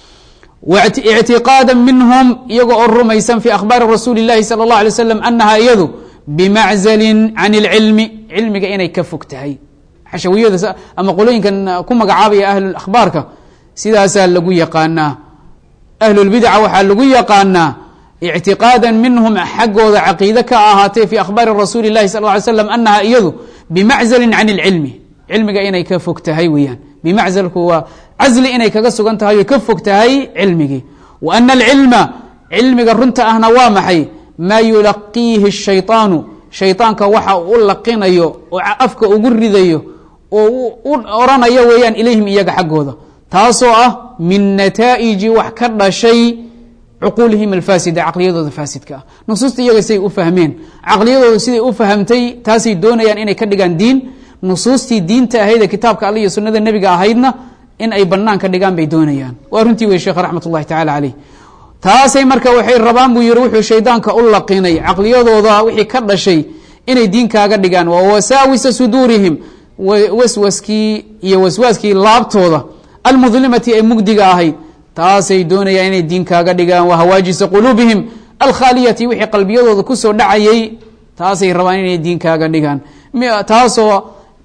ictiqaada minhum iyaga oo rumaysan fi akhbaari rasuuli اlahi salى اllah alay slam anaha iyadu bimaczalin can اlcilmi cilmiga inay ka fog tahay xashawiyada ama qolooyinkan ku magacaabaya ahlulakhbaarka sidaasaa lagu yaqaanaa ahlulbidca waxaa lagu yaqaanaa ictiqaada minhum xaggooda caqiide ka ahaatee fi akhbaari rasuuli اlahi sal ly slam anaha iyadu bimaczalin can اlcilmi cilmiga inay ka fog tahay weeyaan bimaczalku waa casli inay kaga sugan tahay oy ka fog tahay cilmigii wa ana alcilma cilmiga runta ahna waa maxay maa yulaqiihi shayطaanu shayطaanka waxa u laqinayo oo afka ugu ridayo oo u oranayo weeyaan ilayhim iyaga xaggooda taasoo ah min nataa'iji wax ka dhashay cuquulihim alfaasida caqliyadooda faasidka ah nusuusta iyaga siday u fahmeen caqliyadooda siday u fahamtay taasay doonayaan inay ka dhigaan diin nusuustii diinta ahaydee kitaabka alle iyo sunada nebiga ahaydna in ay banaan ka dhigaan bay doonayaan waa runtii wey sheekh raxmat ullahi tacala caleyh taasay marka waxay rabaan buu yihi wuxuu shaydaanka u laqinay caqliyadooda wixii ka dhashay inay diinkaaga dhigaan waa wasaawisa suduurihim waswaskii iyo waswaaskii laabtooda almudlimati ee mugdiga ahayd taasay doonayaan inay diinkaaga dhigaan wa hawaajisa quluubihim alkhaaliyati wixii qalbiyadooda kusoo dhacayay taasay rabaan inay diinkaaga dhigaan taasoo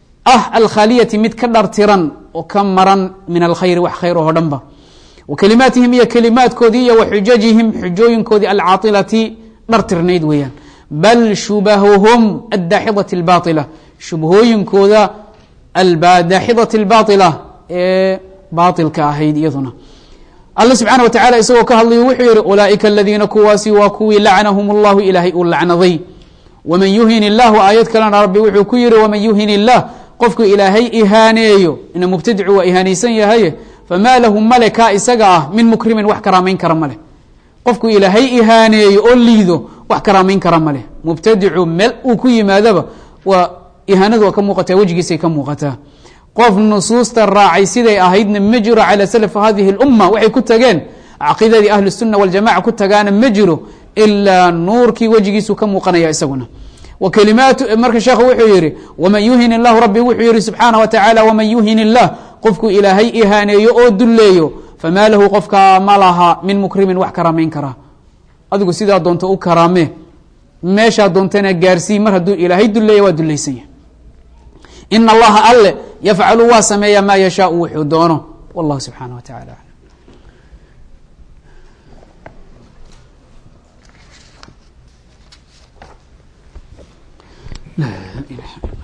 ah alkhaaliyati mid ka dhartiran oo ka maran min alkhayri wax khayr oo dhanba wa kelimaatihim iyo kelimaadkoodii iyo wa xujajihim xujooyinkoodii alcaailati dhartirnayd weeyaan bal shubahuhum adaaxidati اlbaila shubhooyinkooda adaaxidati اlbaila ee baailka ahayd iyaduna alla subxaana wa tacala isagoo ka hadlayo wuxuu yihi ulaaئika aladiina kuwaasi waa kuwii lacnahum اllahu ilaahay uu lacnaday wman yuhin illahu aayad kalena rabbi wuxuu ku yihi wman yuhin illah qofku ilaahay ihaaneeyo ina mubtadicu waa ihaanaysan yahaye famaa lahu male kaa isaga ah min mukrimin wax karaamayn kara maleh qofku ilaahay ihaaneeyo oo liido wax karaamayn kara maleh mubtadicu meel uu ku yimaadaba waa ihaanadu waa ka muuqataa wejigiisay ka muuqataa qof nusuusta raacay siday ahaydna ma jiro calى slf hadihi اlumma waxay ku tageen caqiidadii ahlu الsuna waljamaca ku tagaana ma jiro ilaa nuurkii wejigiisu ka muuqanaya isaguna wkalimaat marka sheekhu wuxuu yihi wman yuhin اllahu rabbi wuxuu yihi subxaana wa tacaala wman yuhin illah qofku ilaahay ihaaneeyo oo dulleeyo famaa lahu qofkaa ma laha min mukrimin wax karaamayn karaa adigu sidaa doonto u karaamee meeshaa doontana gaarsii mar hadduu ilaahay duleeya waa dulaysan yahay in allaha alle yafcalu waa sameeya maa yashaau wuxuu doono wallahu subxaana wa tacala alam لا إله